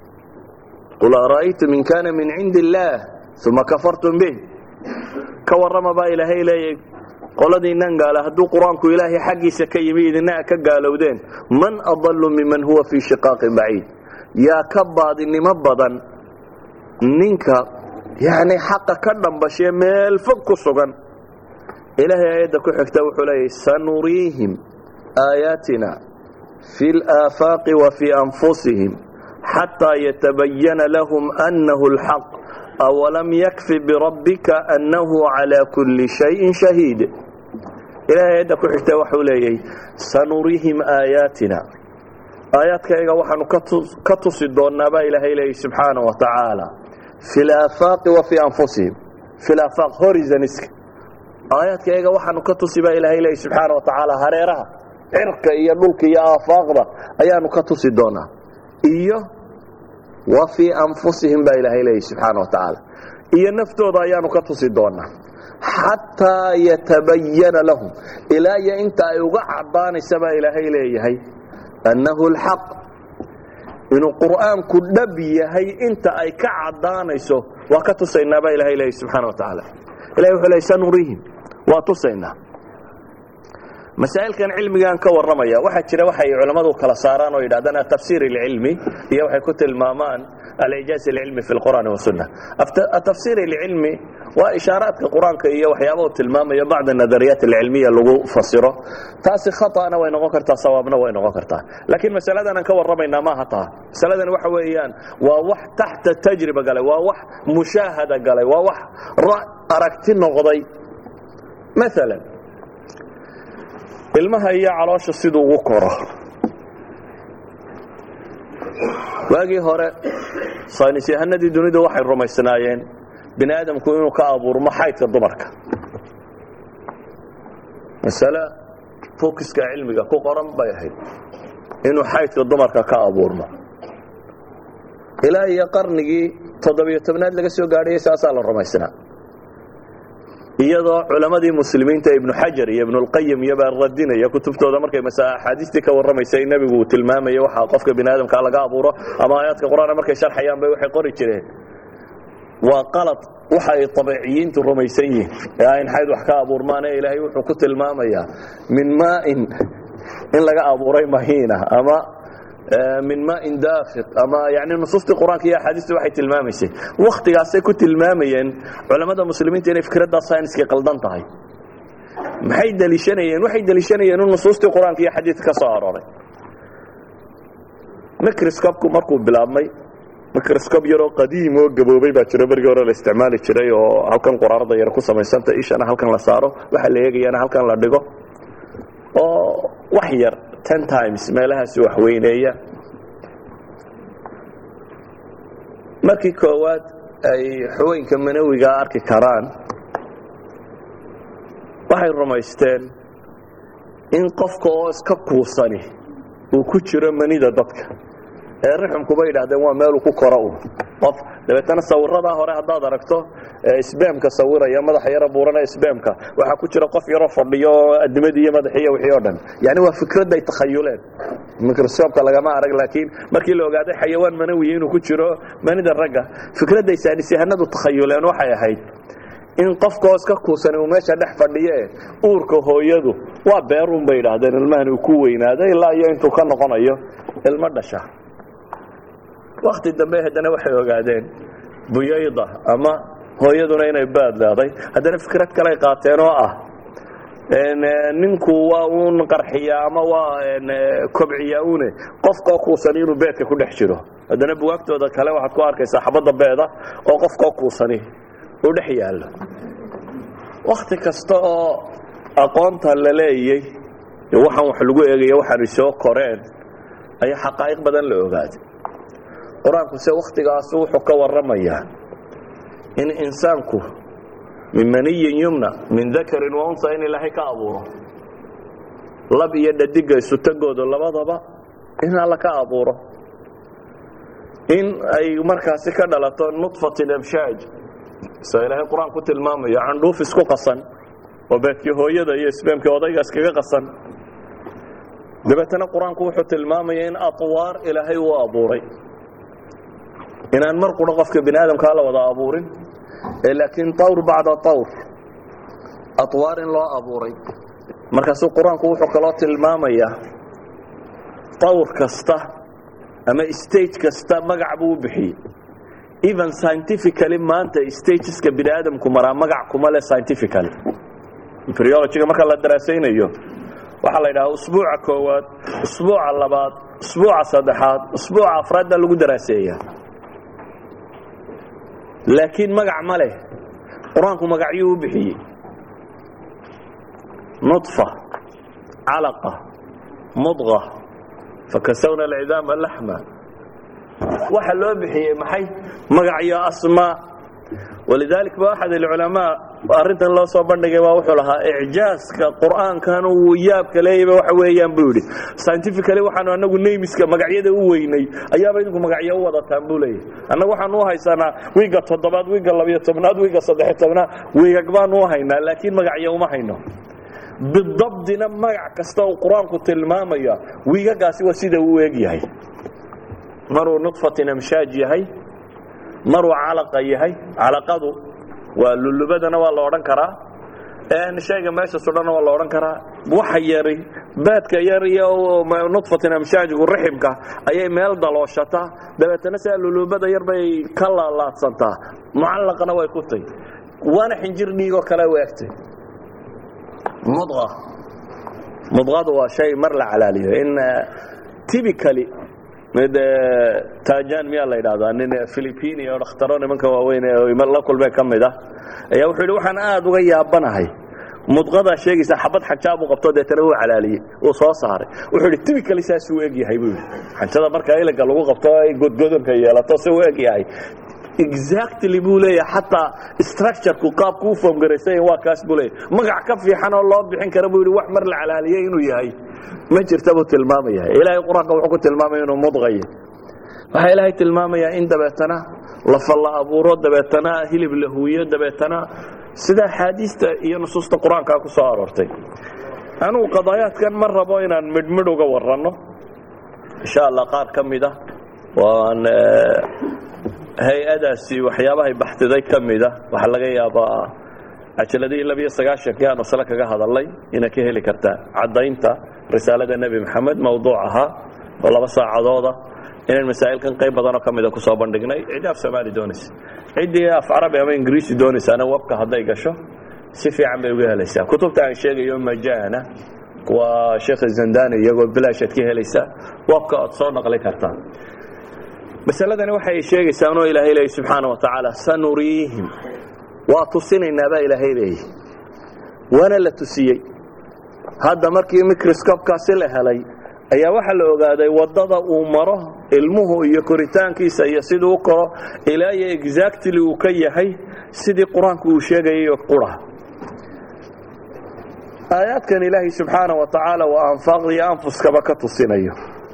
Speaker 2: qul ara'aytum in kaana min cindi illaah uma kafartum bih ka warrama baa ilaahay leeyahay qoladiinnan gaala hadduu qur-aanku ilaahay xaggiisa ka yimi idina ka gaalowdeen man adallu miman huwa fii shiqaaqin baciid yaa ka baadinimo badan ninka yacni xaqa ka dhambashee meel fog ku sugan ilaahay aayadda ku xigta wuxuu leeyahy sanuriihim aayaatina fi اlaafaaqi wa fii anfusihim xataa yatabayana lahum annahu اlxaq awalam yakfi birabbika annahu calaa kulli shayin shahiid ilahay aayadda ku xigta waxuu leeyahy sanuriihim aayaatina aayaadkayga waxaanu ka tusi doonnaa baa ilaahay leeyahy subxaana wa tacaala fi laafaaqi wa fii anfusihim fi laafaaq horizoniska aayaadkayga waxaanu ka tusi baa ilaahay leeyahy subxaana wa tacaala hareeraha cirka iyo dhulka iyo aafaaqda ayaanu ka tusi doonaa iyo wa fii anfusihim baa ilaahay leeyahy subxaana wa tacaala iyo naftooda ayaanu ka tusi doonaa xataa yatabayana lahum ilaa iyo inta ay uga caddaanaysa baa ilaahay leeyahay annahu alxaq inuu qur'aanku dhab yahay inta ay ka caddaanayso waa ka tusaynaa baa ilahay leeyahy subxaana wa tacaala ilahay wuxuu leey sanuriihim waa tusaynaa masaa'ilkan cilmigaan ka warramaya waxaa jira waxay culammadu kala saaraan oo yidhahdaan atafsiir alcilmi iyo waxay ku tilmaamaan alijaaz alcilmi fi lqur'aani wasunna atafsiir alcilmi waa ishaaraadka qur-aanka iyo waxyaaba uu tilmaamayo bacda nadariyaat alcilmiya lagu fasiro taasi khata'na way noqon kartaa sawaabna way noqon kartaa laakiin masaladan aan ka warramaynaa maaha taa masaladan waxa weeyaan waa wax taxta tajriba galay waa wax mushaahada galay waa wax aragti noqday maalan ilmaha iyo caloosha siduu ugu koro waagii hore saynis yahanadii dunidu waxay rumaysnaayeen bini aadamku inuu ka abuurmo xaydka dumarka masale fokiska cilmiga ku qoran bay ahayd inuu xaydka dumarka ka abuurmo ilaa iyo qarnigii toddobiyo tobnaad laga soo gaadhayay saasaa la rumaysnaa iyadoo culammadii muslimiinta ibnu xajar iyo ibnulqayim iyobaa radinaya kutubtooda markay axaadiistii ka warramaysay nebigu uu tilmaamaya waxa qofka bini aadamkaa laga abuuro ama aayaadka qur-aana markay sharxayaan bay waxay qori jireen waa qalad waxa ay abeeciyiintu rumaysan yihiin ee ayn xayd wax ka abuurmaane ilaahay wuxuu ku tilmaamayaa min maain in laga abuuray mahiina ama min maain daafiq ama yani nusuustii qur-aanka iyo axaadiistu waxay tilmaamaysay wakhtigaasay ku tilmaamayeen culammada muslimiinta inay fikraddaa sayniska qaldan tahay maxay deliishanayeen waxay deliishanayeen in nusuustii qur-aanka iyo xadiidka ka soo arooray microscopku markuu bilaabmay microscope yaroo qadiim oo gaboobay baa jiro bergii hore la isticmaali jiray oo halkan quraarada yar ku samaysanta ishana halkan la saaro waxa la eegayana halkan la dhigo oo wax yar ten times meelahaasi wax weyneeya markii koowaad ay xaweenka manawiga arki karaan waxay rumaysteen in qofka oo iska kuusani uu ku jiro manida dadka ee rixumkuba yidhahdeen waa meeluu ku koro un qof dabeetana sawiradaa hore haddaad aragto sbamka sawiraya madaxa yaro buurana sbamka waxaa ku jira qof yaroo fadhiyo adimadii iyo madaxiiyo wixii o dhan yani waa fikradday takhayuleen microscopka lagama arag laakiin markii la ogaaday xayawaan manawiya inuu ku jiro manida ragga fikradday saanisyahanadu takhayuleen waxay ahayd in qofkaoo iska kuusani uu meesha dhex fadhiye uurka hooyadu waa beerun bay yidhaahdeen ilmahan uu ku weynaado ilaa iyo intuu ka noqonayo ilmo dhasha wakti dambe haddana waxay ogaadeen buyayda ama hooyaduna inay baad leeday haddana fikrad kaley qaateen oo ah ninku waa uun qarxiyaa ama waa kobciyaa une qofkoo kuusani inuu beedka ku dhex jiro haddana buwaagtooda kale waxaad ku arkaysaa xabadda beeda oo qofkoo kuusani uu dhex yaallo wakti kasta oo aqoonta la leeyey waxaan wax lagu eegaya waxaanay soo koreen ayaa xaqaa'iq badan la ogaaday qur-aanku se wakhtigaasu wuxuu ka warramayaa in insaanku min maniyin yumna min dakarin wa unsa in ilaahay ka abuuro lab iyo dhadiga isutagooda labadaba in alla ka abuuro in ay markaasi ka dhalato nudfatin amshaaj sida ilaahay qur-aan ku tilmaamayo candhuuf isku qasan oo beedkii hooyada iyo isbeemkii odayga iskaga qasan dabeetana qur-aanku wuxuu tilmaamaya in atwaar ilaahay uu abuuray inaan mar qura qofka bini aadamkaa la wada abuurin laakiin tawr bacda tawr atwaar in loo abuuray markaasuu qur-aanku wuxuu kaloo tilmaamayaa tawr kasta ama stage kasta magac buu u bixiyey even scientifically maanta stageska bini aadamku maraa magac kuma leh scientifically embryologyga marka la daraasaynayo waxaa la yidhaha usbuuca koowaad usbuuca labaad usbuuca saddexaad usbuuca afraad baa lagu daraaseeya laakiin magac ma leh qur-aanku magacyuu u bixiyey nuطfa calaqa mudqa fakasawna alcidaama laxma waxa loo bixiyey maxay magacyo asmaa walidalik ba axad alculamaa arrintan loo soo bandhigay waa wuxuu lahaa icjaaska qur'aankan uu yaabka leeyaba waxa weeyaan buu yidhi scientifically waxaanu anagu neymiska magacyada u weynay ayaaba idinku magacyo u wadataan buu leeyahy annagu waxaanu u haysanaa wiiga toddobaad wiiga labiyo tobnaad wiiga saddexiyo tobnaad wiigag baanu u haynaa laakiin magacyo uma hayno bidabdina magac kasta uu qur-aanku tilmaamaya wiigagaasi waa sida uu eg yahay maruu nudfatin amshaaj yahay maruu calaqa yahay calaqadu waa lulubadana waa la odhan karaa shayga meesha sudhana waa la odhan karaa waxa yari baadka yar iyo nudfatin amshaajigu raximka ayay meel dalooshata dabeetana sidaa luluubada yar bay ka laalaadsantaa mucallaqana way ku tay waana xinjir dhiigoo kale u egtay mudqa mudqadu waa shay mar la calaaliyo in typically mid tajan miyaa la yidhahdaa nin philipini oo dhakhtaro nimanka waaweyn la kulmee ka mid ah ayaa wuxuu yidhi waxaan aad uga yaabanahay mudqadaa sheegaysa xabad xanjaa buu qabto deetana uu calaaliyey uu soo saaray wuxuu yidhi typically saasuu eg yahay buu yidhi xanjada marka iliga lagu qabto ay godgodonka yeelato si uu eg yahay exactly buu leeyahay xataa structureku qaabku u foomgaraysay waa kaas buu leeyahay magac ka fiican oo loo bixin kara buu yidhi wax mar la calaaliyey inuu yahay ma jirta buu tilmaamaya ilaahay qur-aanka wuxuu ku tilmaamaya inuu mudqayo waxaa ilaahay tilmaamayaa in dabeetana lafa la abuuro dabeetana hilib la huuyo dabeetana sida axaadiista iyo nusuusta qur-aankaa ku soo aroortay anugu qadaayaadkan ma rabo inaan midhmidh uga waranno insha allah qaar ka mid a waan hay-adaasi waxyaabahay baxdiday ka mida waxaa laga yaabaa cajaladihii labiyo sagaashankii aan masle kaga hadalnay inaad ka heli kartaan caddaynta risaalada nebi maxamed mawduuc ahaa oo laba saacadooda inaan masaa'ilkan qayb badanoo ka mida kusoo bandhignay ciddii af soomaali doonaysa ciddii af carabi ama ingiriisi doonaysaana webka hadday gasho si fiican bay uga helaysaa kutubta aan sheegayo majana waa sheekh zandani iyagoo bilaashaad ka helaysaa webka oad soo naqli kartaan masaladani waxay sheegaysaa anoo ilaahay leeyay subxaana wa tacaala sanuriihim waa tusinaynaa baa ilaahay leeyay waana la tusiyey hadda markii microscopkaasi la helay ayaa waxaa la ogaaday waddada uu maro ilmuhu iyo koritaankiisa iyo siduu u koro ilaa iyo exactly uu ka yahay sidii qur-aanku uu sheegayayo qura aayaadkan ilaahay subxaana wa tacaala waa anfaaqda iyo anfuskaba ka tusinayo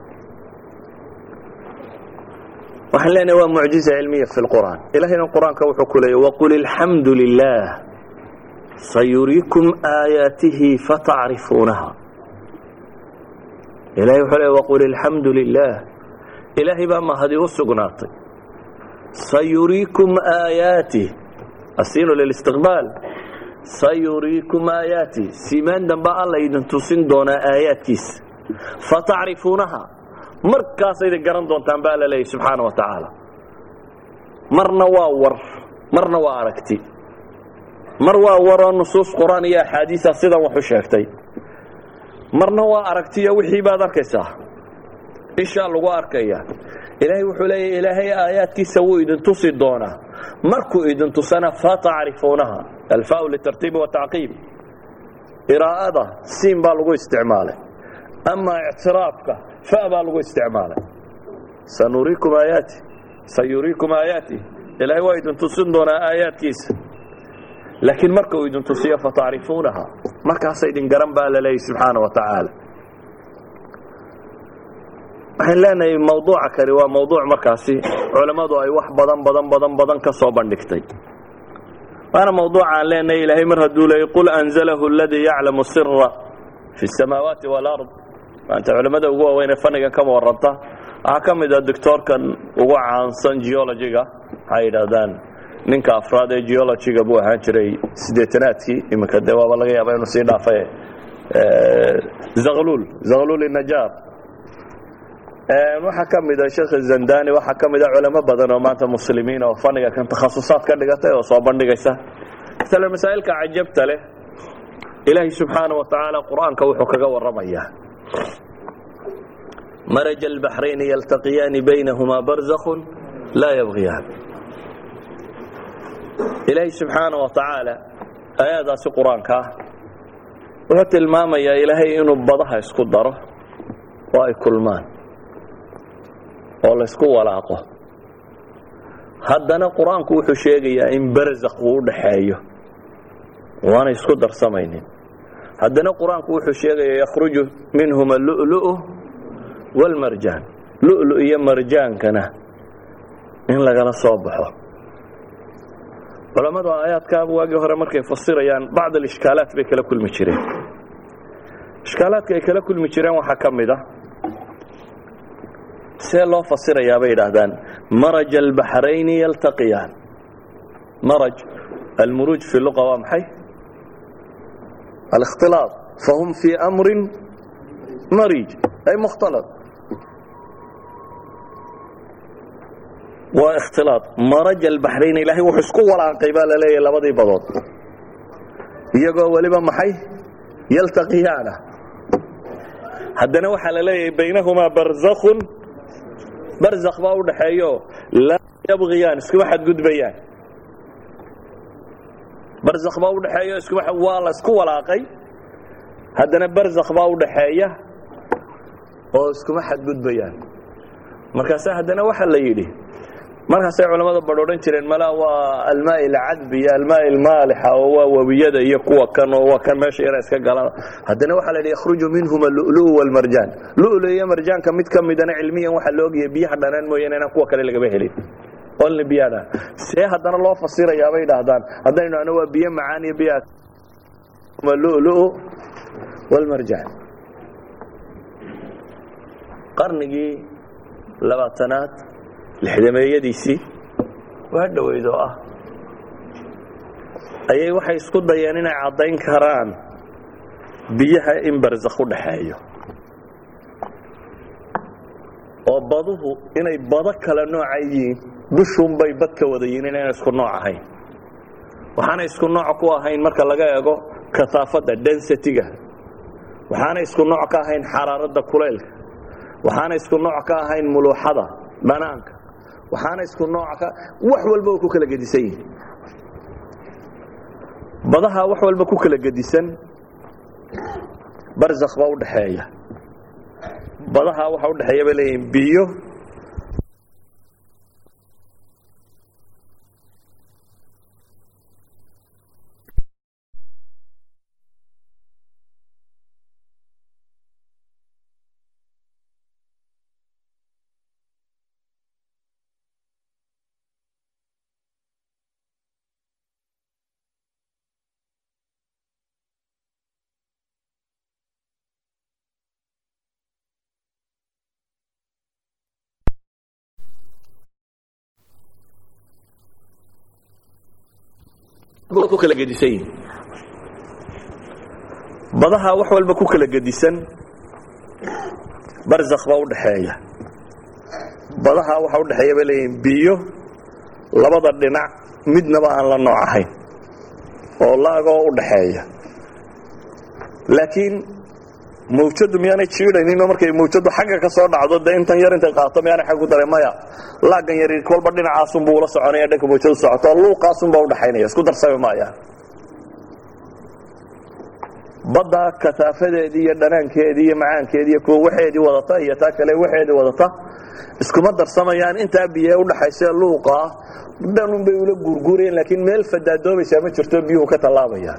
Speaker 2: waxaan leenahay waa mucjiza cilmiya fi lqur'aan ilahayna qur-aanka wuxuu ku leeyay waqul ilxamdu lilah sayuriikum aayaatihi fatacrifuunaha ilahay wuxuu leey waqul ilxamdu lilah ilaahay baa mahadi u sugnaatay sayuriikum aayaatih asiinu lilistiqbaal sayuriikum aayaatih siimaan damba alla idin tusin doonaa aayaadkiisa fatacrifuunaha markaasayda garan doontaan baa la leeyay subxaana wa tacaala marna waa war marna waa aragti mar waa waroo nusuus qur-aan iyo axaadiisa sidan wax u sheegtay marna waa aragtiyo wixii baad arkaysaa ishaa lagu arkaya ilaahay wuxuu leeya ilaahay aayaadkiisa wuu idin tusi doonaa markuu idin tusana fatacrifuunaha alfaau litartiibi watacqiib iraa'ada siin baa lagu isticmaalay ama ictiraafka fa baa lagu isticmaalay sanuriikum aayaati sayuriikum aayaati ilaahay waa idin tusin doonaa aayaadkiisa laakiin marka uu idin tusiyo fatacrifuunaha markaasa idin garan baa la leeyay subxaana wa tacaala waxaan leenahay mawduuca kani waa mawduuc markaasi culammadu ay wax badan badan badan badan ka soo bandhigtay waana mawduuca aan leenahay ilaahay mar hadduu leeyay qul anzalahu aladii yaclamu sira fi اsamaawaati wاlard maanta culimmada ugu waaweynee fannigan kama waranta waxaa ka mid a doctoorkan ugu caansan geologiga waxay yidhaahdaan ninka afraad ee geologiga buu ahaan jiray siddeetanaadkii iminka dee waaba laga yaaba inuu sii dhaafay zaklul zaklul inajaar waxaa ka mid a sheekh zandani waxaa ka mid a culamo badan oo maanta muslimiin oo fanniga kan takhasusaad ka dhigatay oo soo bandhigaysa masale masaa'ilka cajabta leh ilaahay subxaana wa tacaala qur-aanka wuxuu kaga warramayaa maraj albaxrayni yaltaqiyaani baynahumaa barzakun laa yabgiyaan ilaahay subxaana wa tacaala aayadaasi qur-aanka ah wuxuu tilmaamayaa ilaahay inuu badaha isku daro oo ay kulmaan oo laysku walaaqo haddana qur-aanku wuxuu sheegayaa in barzakh uu u dhaxeeyo waanay isku darsamaynin haddana qur-aanku wuxuu sheegayaa yakhruju minhuma allu'lu'u waalmarjaan lu'lu iyo marjaankana in lagala soo baxo culammadu aayaadkaaba waagii hore markay fasirayaan bacd alishkaalaat bay kala kulmi jireen ishkaalaadka ay kala kulmi jireen waxaa ka mid a see loo fasirayaa bay yidhaahdaan maraj albaxrayni yaltaqiyaan maraj almuruuj fi luqa waa maxay الاkhtilaaط fahum fii أmri marij ay mukhtalط waa ikhtilaaط maraj albaxrayn ilaahay wuxuu isku walaaqay baa la leeyahay labadii badood iyagoo weliba maxay yaltaqiyaana haddana waxaa la leeyahay baynahumaa barzakun barzakh baa u dhaxeeyo laa yabغiyaan iskuma xadgudbayaan barzakh baa u dhaxeeyo iskuma waa la isku walaaqay haddana barzakh baa u dhaxeeya oo iskuma xadgudbayaan markaase haddana waxaa la yidhi markaasay culamada badh odhan jireen mala waa almaa alcadbi iyo almaa almaalixa oo waa webiyada iyo kuwa kan oo waa kan meesha yara iska galaan haddana waxaa la yidhi yakhruju minhuma lulu walmarjaan lulu iyo marjaanka mid ka midana cilmiyan waxaa la ogaya biyaha dhanaan mooyaane inaan kuwa kale lagaba helin only biyaha dhanaan see haddana loo fasirayaa bay dhahdaan haddaynu dhahno waa biyo macaan iyo biyaha lulu walmarjaan qarnigii labaatanaad lixdameeyadiisii waa dhoweyd oo ah ayay waxay isku dayeen inay caddayn karaan biyaha in barzakh u dhaxeeyo oo baduhu inay bado kale nooca yihiin dushunbay bad ka wada yihiin inayna isku nooc ahayn waxaana isku nooc ku ahayn marka laga eego kahaafadda densitiga waxaana isku nooc ka ahayn xaraaradda kuleylka waxaana isku nooc ka ahayn muluuxada dhanaanka waxaana isku nooc ka wax walba oo ku kala gedisan yihin badaha wax walba ku kala gedisan barzakh baa u dhaxeeya badaha waxa u dhexeeya bay leeyihin biyo ku kala gedisan yihin badaha wax walba ku kala gedisan barzakh baa u dhaxeeya badaha waxa u dhexeeya bay leeyihin biyo labada dhinac midnaba aan la nooc ahayn oo laagoo u dhaxeeya laakiin mawjadu miyaanay jiidhayninoo markay mawjadu xagga ka soo dhacdo dee intan yar intay qaato miyaanay xag ku daray maya laagan yari kolba dhinacaasunbuu ula soconaya dhanka mawjadu socoto luuqaasunbaa u dhaxaynaya isku darsami maayaan badda kataafadeedii iyo dhanaankeedii iyo macaankeedii iyo kuwa waxeedii wadata iyo taa kale waxeedii wadata iskuma darsamayaan intaa biye udhaxaysa luuqaa dhanunbay ula guurguurayeen laakiin meel fadaadoomaysaa ma jirto biyuhu ka tallaabayaan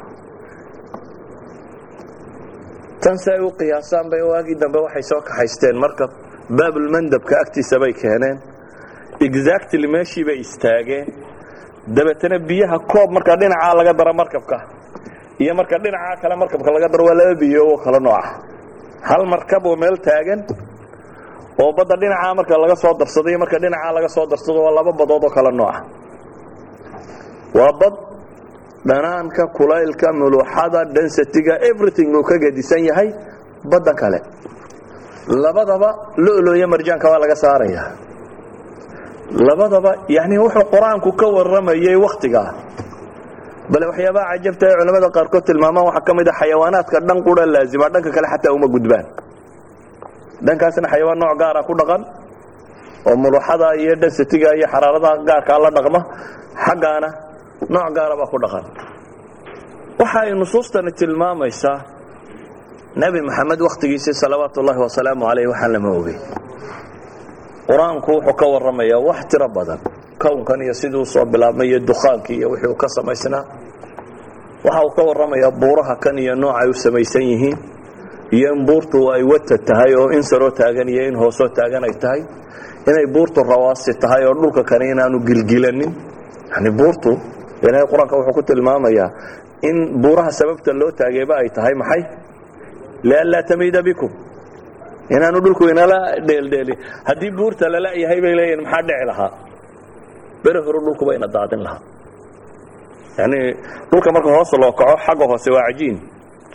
Speaker 2: tan si ay u qiyaasaan bay waagii dambe waxay soo kaxaysteen marka baabulmandabka agtiisa bay keeneen exactly meeshii bay istaageen dabeetana biyaha koob marka dhinacaa laga daro markabka iyo marka dhinacaa kale markabka laga daro waa laba biyo oo kala nooca hal markab oo meel taagan oo badda dhinacaa marka laga soo darsado iyo marka dhinacaa laga soo darsado waa laba badood oo kala nooca waa bad dhanaanka kulaylka muluuxada densitiga everything uu ka gedisan yahay baddan kale labadaba loloyo marjaanka waa laga saaraya labadaba yani wuxuu qur-aanku ka waramayay wakhtigaa bale waxyaabaha cajabta ee culamada qaarkood tilmaamaan waxaa ka mid a xayawaanaadka dhan qura laazima dhanka kale xataa uma gudbaan dhankaasna xayawaan nooc gaara ku dhaqan oo muluuxada iyo densitiga iyo xaraaradaha gaarkaa la dhaqma xaggaana nooc gaara baa ku dhaqan waxa ay nusuustani tilmaamaysaa nebi maxamed wakhtigiisii salawaatu ullaahi wasalaamu calayh waxaan lama ogey qur-aanku wuxuu ka warramayaa wax tiro badan kownkan iyo siduu soo bilaabmay iyo dukhaankii iyo wixii uu ka samaysnaa waxa uu ka warramayaa buuraha kan iyo noocay u samaysan yihiin iyo in buurtu ay wata tahay oo in saroo taagan iyo in hoosoo taagan ay tahay inay buurtu rawaasi tahay oo dhulka kani inaanu gilgilanin yani buurtu ilaahay qur-aanka wuxuu ku tilmaamayaa in buuraha sababta loo taageeba ay tahay maxay lianlaa tamiida bikum inaanu dhulku inala dheeldheelin haddii buurta lala yahay bay leeyihin maxaa dhici lahaa bere hore dhulkuba ina daadin lahaa yani dhulka marka hoos loo kaco xagga hoose waa cajiin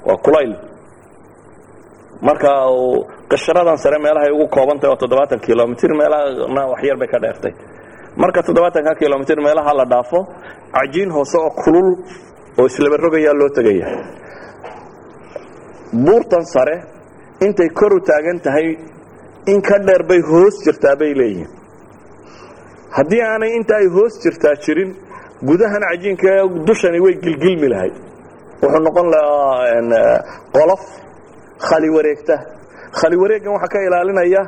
Speaker 2: waa kulayl marka qasharadan sare meelahay ugu koobantahy oo toddobaatan kilomitr meelahana waxyar bay ka dheertay marka toddobaatanka kilomitr meelaha la dhaafo cajiin hoose oo kulul oo islaba rogayaa loo tegaya buurtan sare intay kor u taagan tahay in ka dheer bay hoos jirtaa bay leeyihin haddii aanay inta ay hoos jirtaa jirin gudahan cajiinka dushani way gilgilmi lahayd wuxuu noqon lahaa qolof khali wareegta khali wareeggan waxaa ka ilaalinaya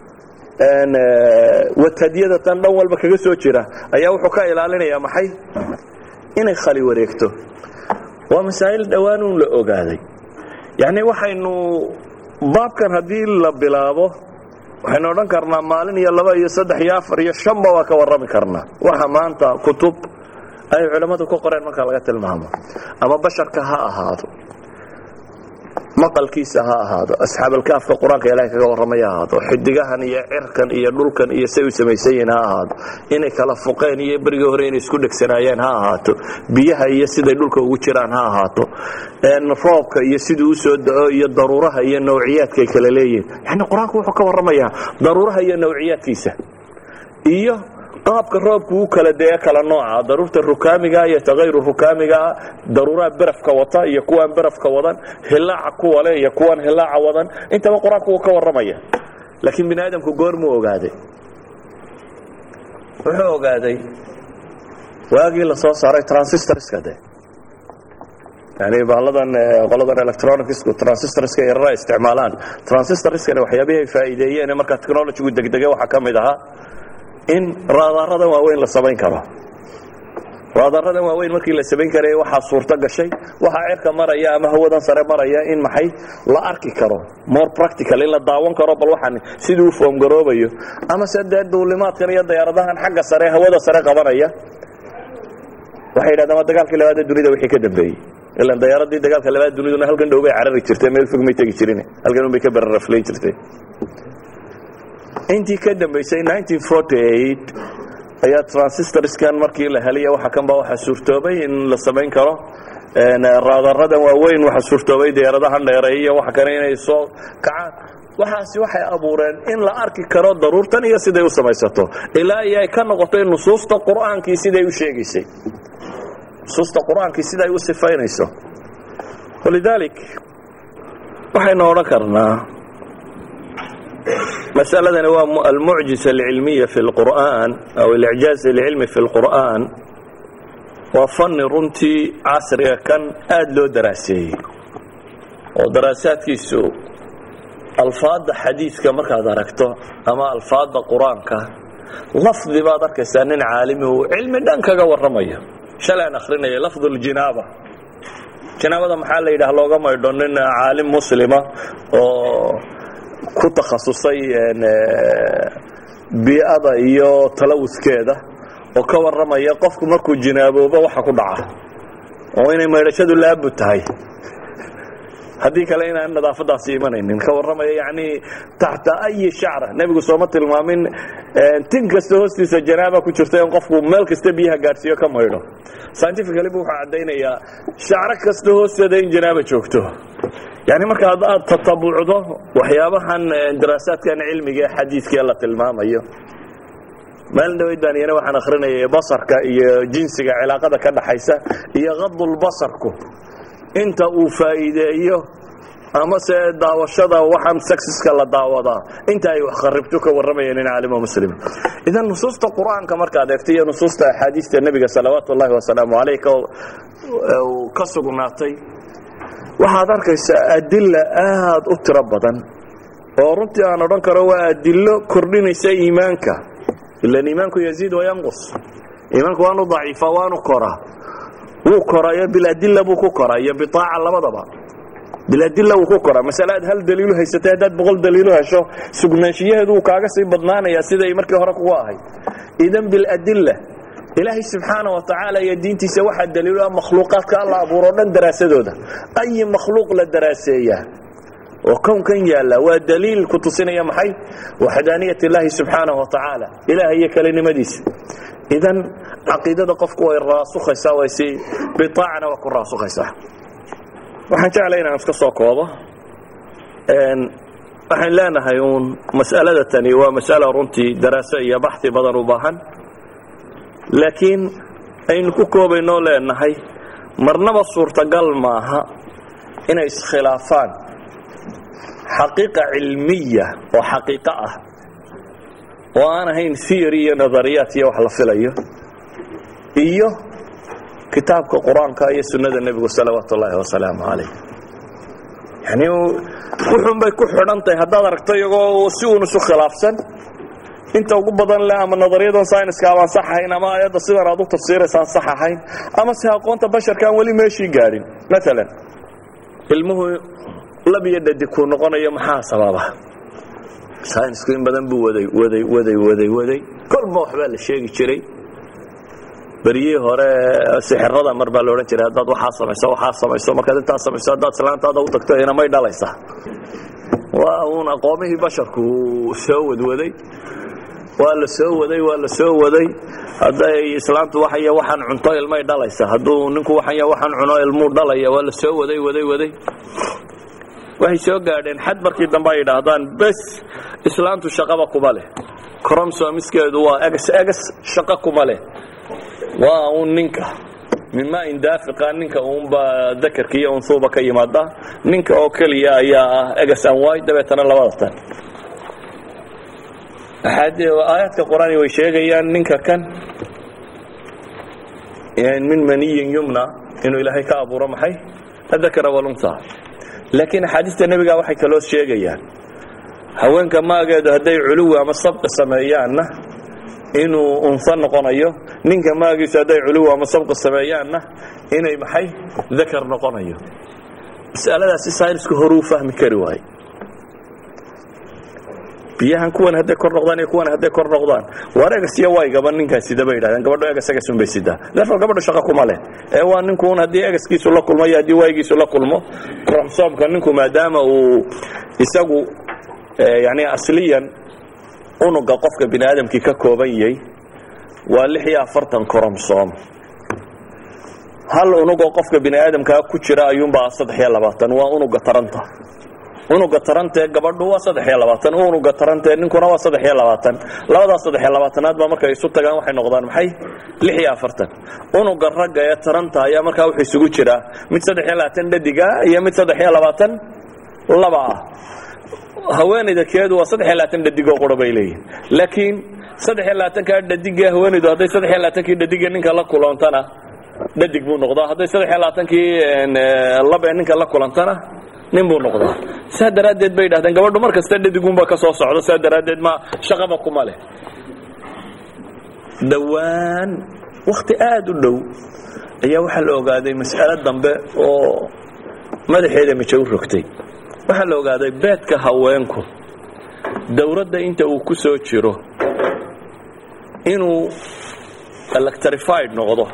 Speaker 2: watadyada tan dhan walba kaga soo jira ayaa wuxuu ka ilaalinayaa maxay inay khali wareegto waa masaa'il dhowaanuun la ogaaday yacni waxaynu baabkan haddii la bilaabo waxaynu odhan karnaa maalin iyo laba iyo saddex iyo afar iyo shanba waa ka warrami karnaa waxa maanta kutub ay culammadu ka qoreen marka laga tilmaamo ama basharka ha ahaado maqalkiisa ha ahaado asxaabalkaafka qur-aanka ilahay kaga warramay ha ahaado xidigahan iyo cirkan iyo dhulkan iyo say u samaysan yihiin ha ahaado inay kala fuqeen iyo berigii hore inay isku dhegsanaayeen ha ahaato biyaha iyo siday dhulka ugu jiraan ha ahaato roobka iyo siduu usoo da-o iyo daruuraha iyo nawciyaadkaay kala leeyihiin yani qur-aanku wuxuu ka warramayaa daruuraha iyo nawciyaadkiisa iyo qaabka roobku u kala dee kala nooca daruurta rukaamiga iyo takayru rukaamigaa daruuraha berafka wata iyo kuwaan berafka wadan hilaaca kuwa le iyo kuwaan hilaaca wadan intaba qur-aanku wuu ka warramaya laakiin bini aadamku goormuu ogaaday wuxuu ogaaday waagii la soo saaray transistorska de yani bahalladan qoladan electronicsku transistorska yarara isticmaalaan transistorskani waxyaabihii ay faa'iideeyeen markaa technologygu degdege waxaa ka mid ahaa in raadaaradan waaweyn la samayn karo raadaaradan waaweyn markii la samayn karaya waxaa suurto gashay waxaa cirka maraya ama hawadan sare maraya in maxay la arki karo more practical in la daawan karo bal waxaan sidii u foomgaroobayo ama se dee duulimaadkan iyo dayaaradahan xagga sare hawada sare qabanaya waxay yidhahdeen waa dagaalkii labaadee dunida wixii ka dambeeyey ilan dayaaradii dagaalka labaad duniduna halkan dhow bay carari jirtay meel fog may tegi jirin halkan un bay ka beraraflay jirtay intii ka dambaysay ayaa transistorskan markii la helay waxa kanba waxaa suurtoobay in la samayn karo raadaradan waaweyn waxaa suurtoobay diyaaradahan dheereey iyo waxa kale inay soo kacaan waxaasi waxay abuureen in la arki karo daruurtan iyo siday u samaysato ilaa iyo ay ka noqotay nusuusta qur'aankii siday u sheegaysay nusuusta qur-aankii siday u sifaynayso walidaalik waxaynu odhan karnaa masaladani waa almucjisa alcilmiya fi lqur'an aw alicjaaz alcilmi fi lqur'an waa fanni runtii casriga kan aada loo daraaseeyey oo daraasaadkiisu alfaadda xadiidka markaad aragto ama alfaadda qur-aanka lafdi baad arkaysaa nin caalimi uu cilmi dhan kaga warramayo shalay aan akrinaya lafdu ljinaaba jinaabada maxaa la yidhaah looga maydho nin caalim muslima oo ku takhasusay bii'ada iyo talawuskeeda oo ka warramaya qofku markuu jinaaboobo waxa ku dhaca oo inay maydhashadu laabud tahay haddii kale inaan nadaafadaasi imanaynin ka warramaya yani taxta ayi shacra nebigu sooma tilmaamin tin kasta hoostiisa janaaba ku jirta in qofku meel kasta biyaha gaadhsiiyo ka maydho scientifically bu wuxuu caddaynayaa shacro kasta hoosteeda in janaaba joogto yani marka aad tatabucdo waxyaabahan daraasaadkan cilmiga ee xadiidkee la tilmaamayo maalin dhaweyd baan iyana waxaan akrinayay basarka iyo jinsiga cilaaqada ka dhaxaysa iyo qadulbasarku inta uu faa'iideeyo ama se daawashada waxaan sexiska la daawadaa inta ay wax kharibto ka warramayeen in caalimo muslim idan nusuusta qur-aanka markaad eegto iyo nusuusta axaadiista nebiga salawaatu ullahi wasalaamu caleyh ka sugnaatay waxaad arkaysaa adila aad u tiro badan oo runtii aan odhan karo waa adilo kordhinaysa iimaanka ilan iimaanku yaziid wayanqus iimaanku waanu daciifa waanu koraa wuu korayo biladila buu ku koraa iyo biaaca labadaba biladila wuu ku koraa masale aad hal daliilu haysatay haddaad boqol daliilu hesho sugnaanshiyaheedu wuu kaaga sii badnaanayaa siday markii hore kugu ahayd idan biladila ilaahay subxaana wa tacaala iyo diintiisa waxaa daliilo ah makhluuqaadka alla abuuro o dhan daraasadooda ayi makhluuq la daraaseeyaa oo kownkan yaalla waa daliil ku tusinaya maxay waxdaaniyat illaahi subxaanahu wa tacaala ilaah iyo kelinimadiisa idan caqiidada qofku way raasukhaysaa way si biaacana waa ku raasukhaysaa waxaan jeclay inaan iska soo koobo waxaan leenahay uun mas'alada tani waa mas'alo runtii daraaso iyo baxi badan u baahan laakiin aynu ku koobaynoo leenahay marnaba suurtagal maaha inay iskhilaafaan xaqiiqa cilmiya oo xaqiiqo ah oo aan ahayn theory iyo nadariyaat iyo wax la filayo iyo kitaabka qur-aanka iyo sunnada nebigu salawaatu ullaahi wasalaamu calayh yani wuxuun bay ku xidhan tahay haddaad aragto iyagoo si uun isu khilaafsan inta ugu badan leh ama nadariyadan syniska abaan sax ahayn ama ayadda sidan aad u tafsiiraysaan sax ahayn ama se aqoonta basharka aan weli meeshii gaadhin maalan ilmuhu lab iyo dhadig kuu noqonayo maxaa sababa synisku in badan buu waday waday waday waday waday kolba waxbaa la sheegi jiray beryihii hore sixirada mar baa la odhan jiray haddaad waxaa samayso waxaa samayso markaad intaa samayso haddaad islaantaada u tagto inamay dhalaysaa waa uun aqoomihii basharku soo wadwaday waa la soo waday waa la soo waday hadday islaantu waxay waxaan cunto ilmay dhalaysa hadduu ninku waxay waxaan cuno ilmuu dhalaya waa la soo waday waday waday waxay soo gaadheen xad markii dambe ay idhaahdaan bes islaantu shaqaba kuma leh cromsomiskeedu waa egs egs shaqo kuma leh waa uun ninka mima indaafiqa ninka uunbaa dakarka iyo unhuuba ka yimaada ninka oo keliya ayaa ah egs an y dabeetana labada tan aayaadka qur-aani way sheegayaan ninka kan min maniyin yumna inuu ilaahay ka abuuro maxay adakara walunha laakiin axaadiista nebiga waxay kaloo sheegayaan haweenka maageedu hadday culuwi ama sabqi sameeyaanna inuu unsa noqonayo ninka maagiisu hadday culuwi ama sabqi sameeyaanna inay maxay dakar noqonayo mas'aladaasi saynisku horuu fahmi kari waaye biyahan kuwan hadday kor noqdaan iyo kuwan hadday kor noqdaan waar egas iyo waygaba ninkaas sida bay yidhahdeen gabadho egas egasun bay sidaa therefore gabadho shaqo kuma leh ee waa ninkuun haddii egaskiisu la kulmo iyo haddii waygiisu la kulmo kromsoomka ninku maadaama uu isagu yani asliyan unuga qofka bini aadamkii ka kooban yahay waa lix iyo afartan kromsom hal unugoo qofka bini aadamkaa ku jira ayuunbaa saddex iyo labaatan waa unuga taranta unuga tarantee gabadhu waa saddex iyo labaatan unuga tarantee ninkuna waa saddex iyo labaatan labadaas saddex iyo labaatanaad baa markay isu tagaan waxay noqdaan maxay lix iyo afartan unuga ragga ee taranta ayaa markaa wuxuu isugu jiraa mid saddex iyo labaatan dhadiga iyo mid saddex iyo labaatan laba ah haweenayda keedu waa saddex iyo labaatan dhadigoo qura bay leeyihin laakiin saddex iyo labaatankaa dhadigee haweenaydu hadday saddex iyo labaatankii dhadigee ninka la kulantana dhadig buu noqdaa hadday saddex iyo labaatankii labee ninka la kulantana nin buu noqdaa saa daraaddeed bay yidhahdeen gabadhu mar kasta dhadigunba ka soo socdo saa daraaddeed ma shaqaba kuma leh dhowaan wakhti aada u dhow ayaa waxaa la ogaaday mas'alo dambe oo madaxeeda mijo u rogtay waxaa la ogaaday beedka haweenku dowladda inta uu ku soo jiro inuu electrified noqdo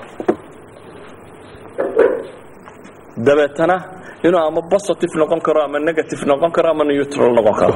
Speaker 2: dabeetana inuu ama positive noqon karo ama negative noqon karo ama neutral noqon karo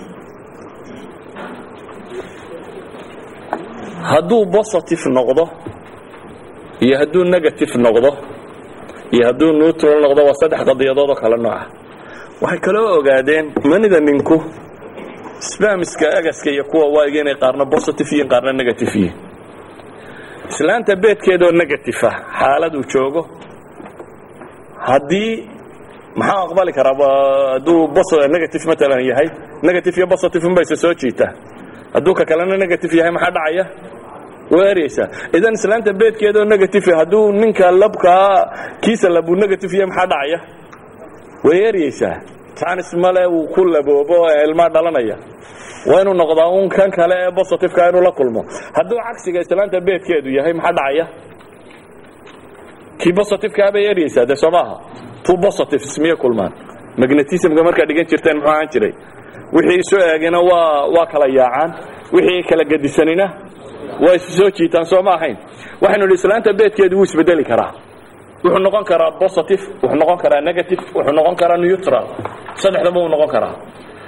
Speaker 2: hadduu positive noqdo iyo hadduu negative noqdo iyo hadduu neutral noqdo waa saddex qadiyadood oo kale nooca waxay kaloo ogaadeen manida ninku spamiska agaska iyo kuwa waayga inay qaarna positive yihiin qaarna negative yihiin islaanta beedkeedoo negative ah xaaladuu joogo haddii maxaa aqbali karaa hadduu negative maalan yahay negative iyo positive unbayse soo jiitaa hadduu ka kalena negative yahay maxaa dhacaya waa eryaysaa idan islaanta beedkeedoo negative hadduu ninka labkaa kiisa labuu negative yahay maxaa dhacaya way eryaysaa tanis male wuu ku laboobo ee ilmaa dhalanaya waa inuu noqdaa un kan kale ee positiveka inuu la kulmo hadduu cagsiga islaanta beedkeedu yahay maxaa dhacaya kii positiveka bay eryaysaa dee soo maaha two positives miyay kulmaan magnetismka markaad dhigan jirteen muxuu ahaan jiray wixii isu eegina waa waa kala yaacaan wixii kala gedisanina waa isu soo jiitaan soo ma ahayn waxaynu idhi islaanta beedkeedu wuu isbedeli karaa wuxuu noqon karaa positive wuxuu noqon karaa negative wuxuu noqon karaa neutral saddexdaba wuu noqon karaa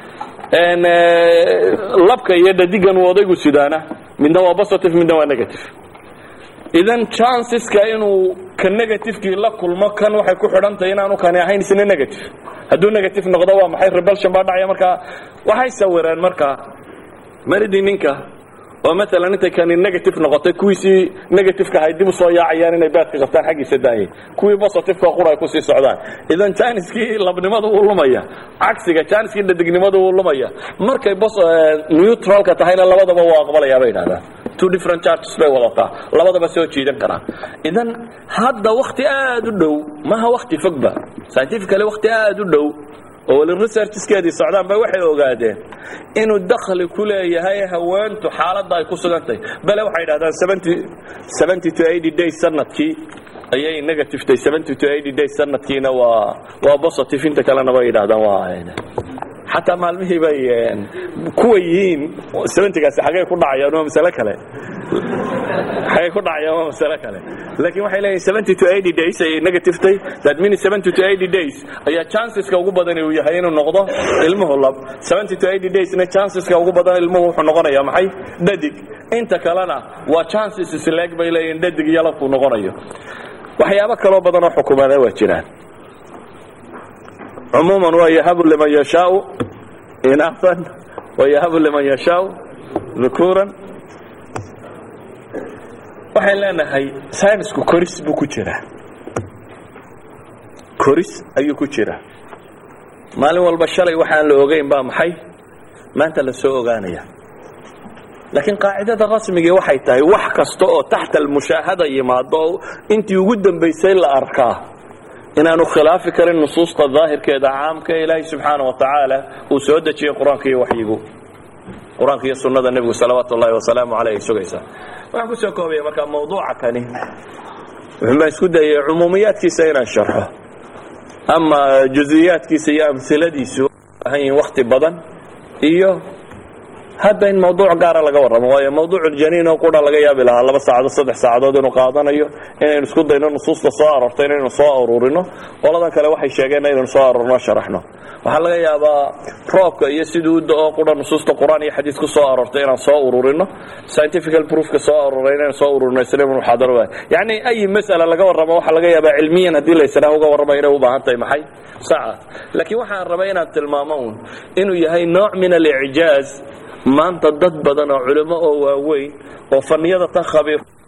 Speaker 2: labka iyo dhadigan uu odaygu sidaana midna waa positive midna waa negative idan chanceska inuu ka negativekii la kulmo kan waxay ku xidhantahay inaanu kani ahayn isna negative hadduu negative noqdo waa maxay rebelsion baa dhacaya markaa waxay sawireen markaa maridii ninka oo maalan intay kani negative noqotay kuwiisii negativeka ahay dib u soo yaacayaan inay baadka qabtaan xaggiisa daayay kuwii positiveka qura ay kusii socdaan idan janiskii labnimadu wuu lumaya cagsiga janiskii dhadignimadu wuu lumaya markay neutralka tahayna labadaba waa aqbalayaa bay idhahdaan two different charges bay wadataa labadaba soo jiidan karaa idan hadda wakti aad u dhow maha wakti fogba scientifically wakti aad u dhow oo wali researchskeedii socdaan bay waxay ogaadeen inuu dakhli ku leeyahay haweentu xaaladda ay ku sugan tahay bale waxay idhahdaan seventy to eighty days sanadkii ayay negative tahay seventy to eighty days sanadkiina waa waa positive inta kalena bay yidhahdaan waa xataa maalmihii bay kuwa yihiin seventygaasi xagee ku dhacayaan waa masale kale xagee ku dhacayaan waa masale kale laakiin waxay leeyihin seventy to eighty days ayay negative tahay that means seventy to eighty days ayaa chanceska ugu badan uu yahay inuu noqdo ilmuhu lab seventy to eighty daysna chanceska ugu badan ilmuhu wuxuu noqonayaa maxay dhadig inta kalena waa chances isleeg bay leeyihin dhadig iyo labkuu noqonayo waxyaabo kaloo badan oo xukumaada waa jiraan cumuuman waa yahabu liman yashaau inaasan wa yahabu liman yashaau dhukuuran waxaan leenahay saynisku koris buu ku jiraa koris ayuu ku jiraa maalin walba shalay waxaan la ogeyn baa maxay maanta la soo ogaanaya laakiin qaacidada rasmigii waxay tahay wax kasta oo taxta almushaahada yimaado oo intii ugu dambaysay la arkaa inaanu khilaafi karin nusuusta daahirkeeda caamka ee ilaahay subxaana wa tacaala uu soo dejiyey qur-aanka iyo waxyigu qur-aanka iyo sunnada nebigu salawaatu ullahi wasalaamu caleyh ay sugaysaa waxaan kusoo koobaya markaa mawduuca kani wuxuunbaa isku dayay cumuumiyaadkiisa inaan sharxo ama juziyaadkiisa iyo amhiladiisu ahan yihiin wakti badan iyo hadda in mawduuc gaara laga warramo waayo mawduuculjaniin oo qura laga yaabi lahaa laba saacadood saddex saacadood inuu qaadanayo inaynu isku dayno nusuusta soo aroortay inaynu soo aruurino qoladan kale waxay sheegeen inaynu soo aruurno sharaxno waxaa laga yaabaa roobka iyo siduu u da-oo qura nusuusta qur-aan iyo xadiis ku soo aroortay inaan soo ururino scientifical proofka soo aruuray inaynu soo ururino isla muxaadaro waay yacni ayi mas'ala laga warramo waxaa laga yaabaa cilmiyan haddii la israah uga warramayo inay u baahan tahay maxay saca laakiin waxaan rabay inaan tilmaamo uun inuu yahay nooc min alicjaaz maanta dad badan oo culimo oo waaweyn oo faniyada tan khabiir